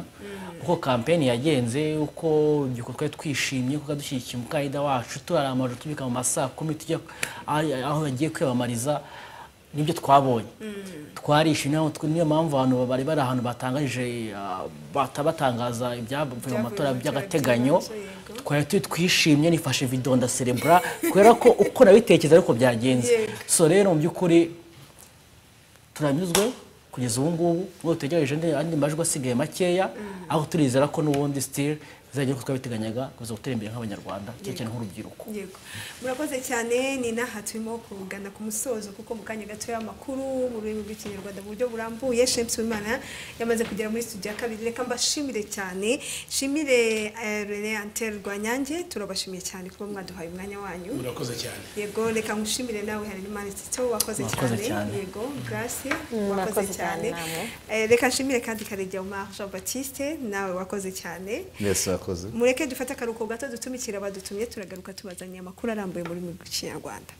uko kampeni yagenze uko urubyiruko twari twishimye kuko dushyigikiye umukandida wacu turaramaje tubyuka mu masaa kumi tujya aho- aho yagiye kwiyamamariza nibyo twabonye twarishimye aho twe- niyo mpamvu abantu bari bari ahantu batangaje ah, bata- batangaza ibyavuye mu matora by'agateganyo twari turi twishimye nifashe video ndaserebura kubera ko uko nabitekereza ariko byagenze so rero mu by'ukuri turanyuzwe kugeza ubu ngubu ubwo dutegereje andi andi majwi asigaye makeya aho turizera ko n'ubundi sitire bizagera uko twabiteganyaga kuza gutera imbere nk'abanyarwanda cyane cyane nk'urubyiruko yego murakoze cyane ni n'aha turimo kugana ku musozo kuko mu kanya gato y'amakuru mu rurimi rw'ikinyarwanda mu buryo burambuye shemsi wimana yamaze kugera muri studio ya kabiri reka mbashimire cyane nshimire eh, rene antel rwanyange turabashimiye cyane kuba mwaduhaye umwanya wanyu murakoze cyane yego reka ngushimire nawe harerimana tito wakoze Mwakoze cyane cyane. yego grace Mm, wakoze mwakoze cyane cyane namwe. Eh, reka nshimire kandi karegeya umar jean baptiste nawe wakoze cyane mwese wakoze mureke dufate akaruhuko gato dutumikira abadutumye turagaruka tubazaniye amakuru arambuye mu rurimi rw'ikinyarwanda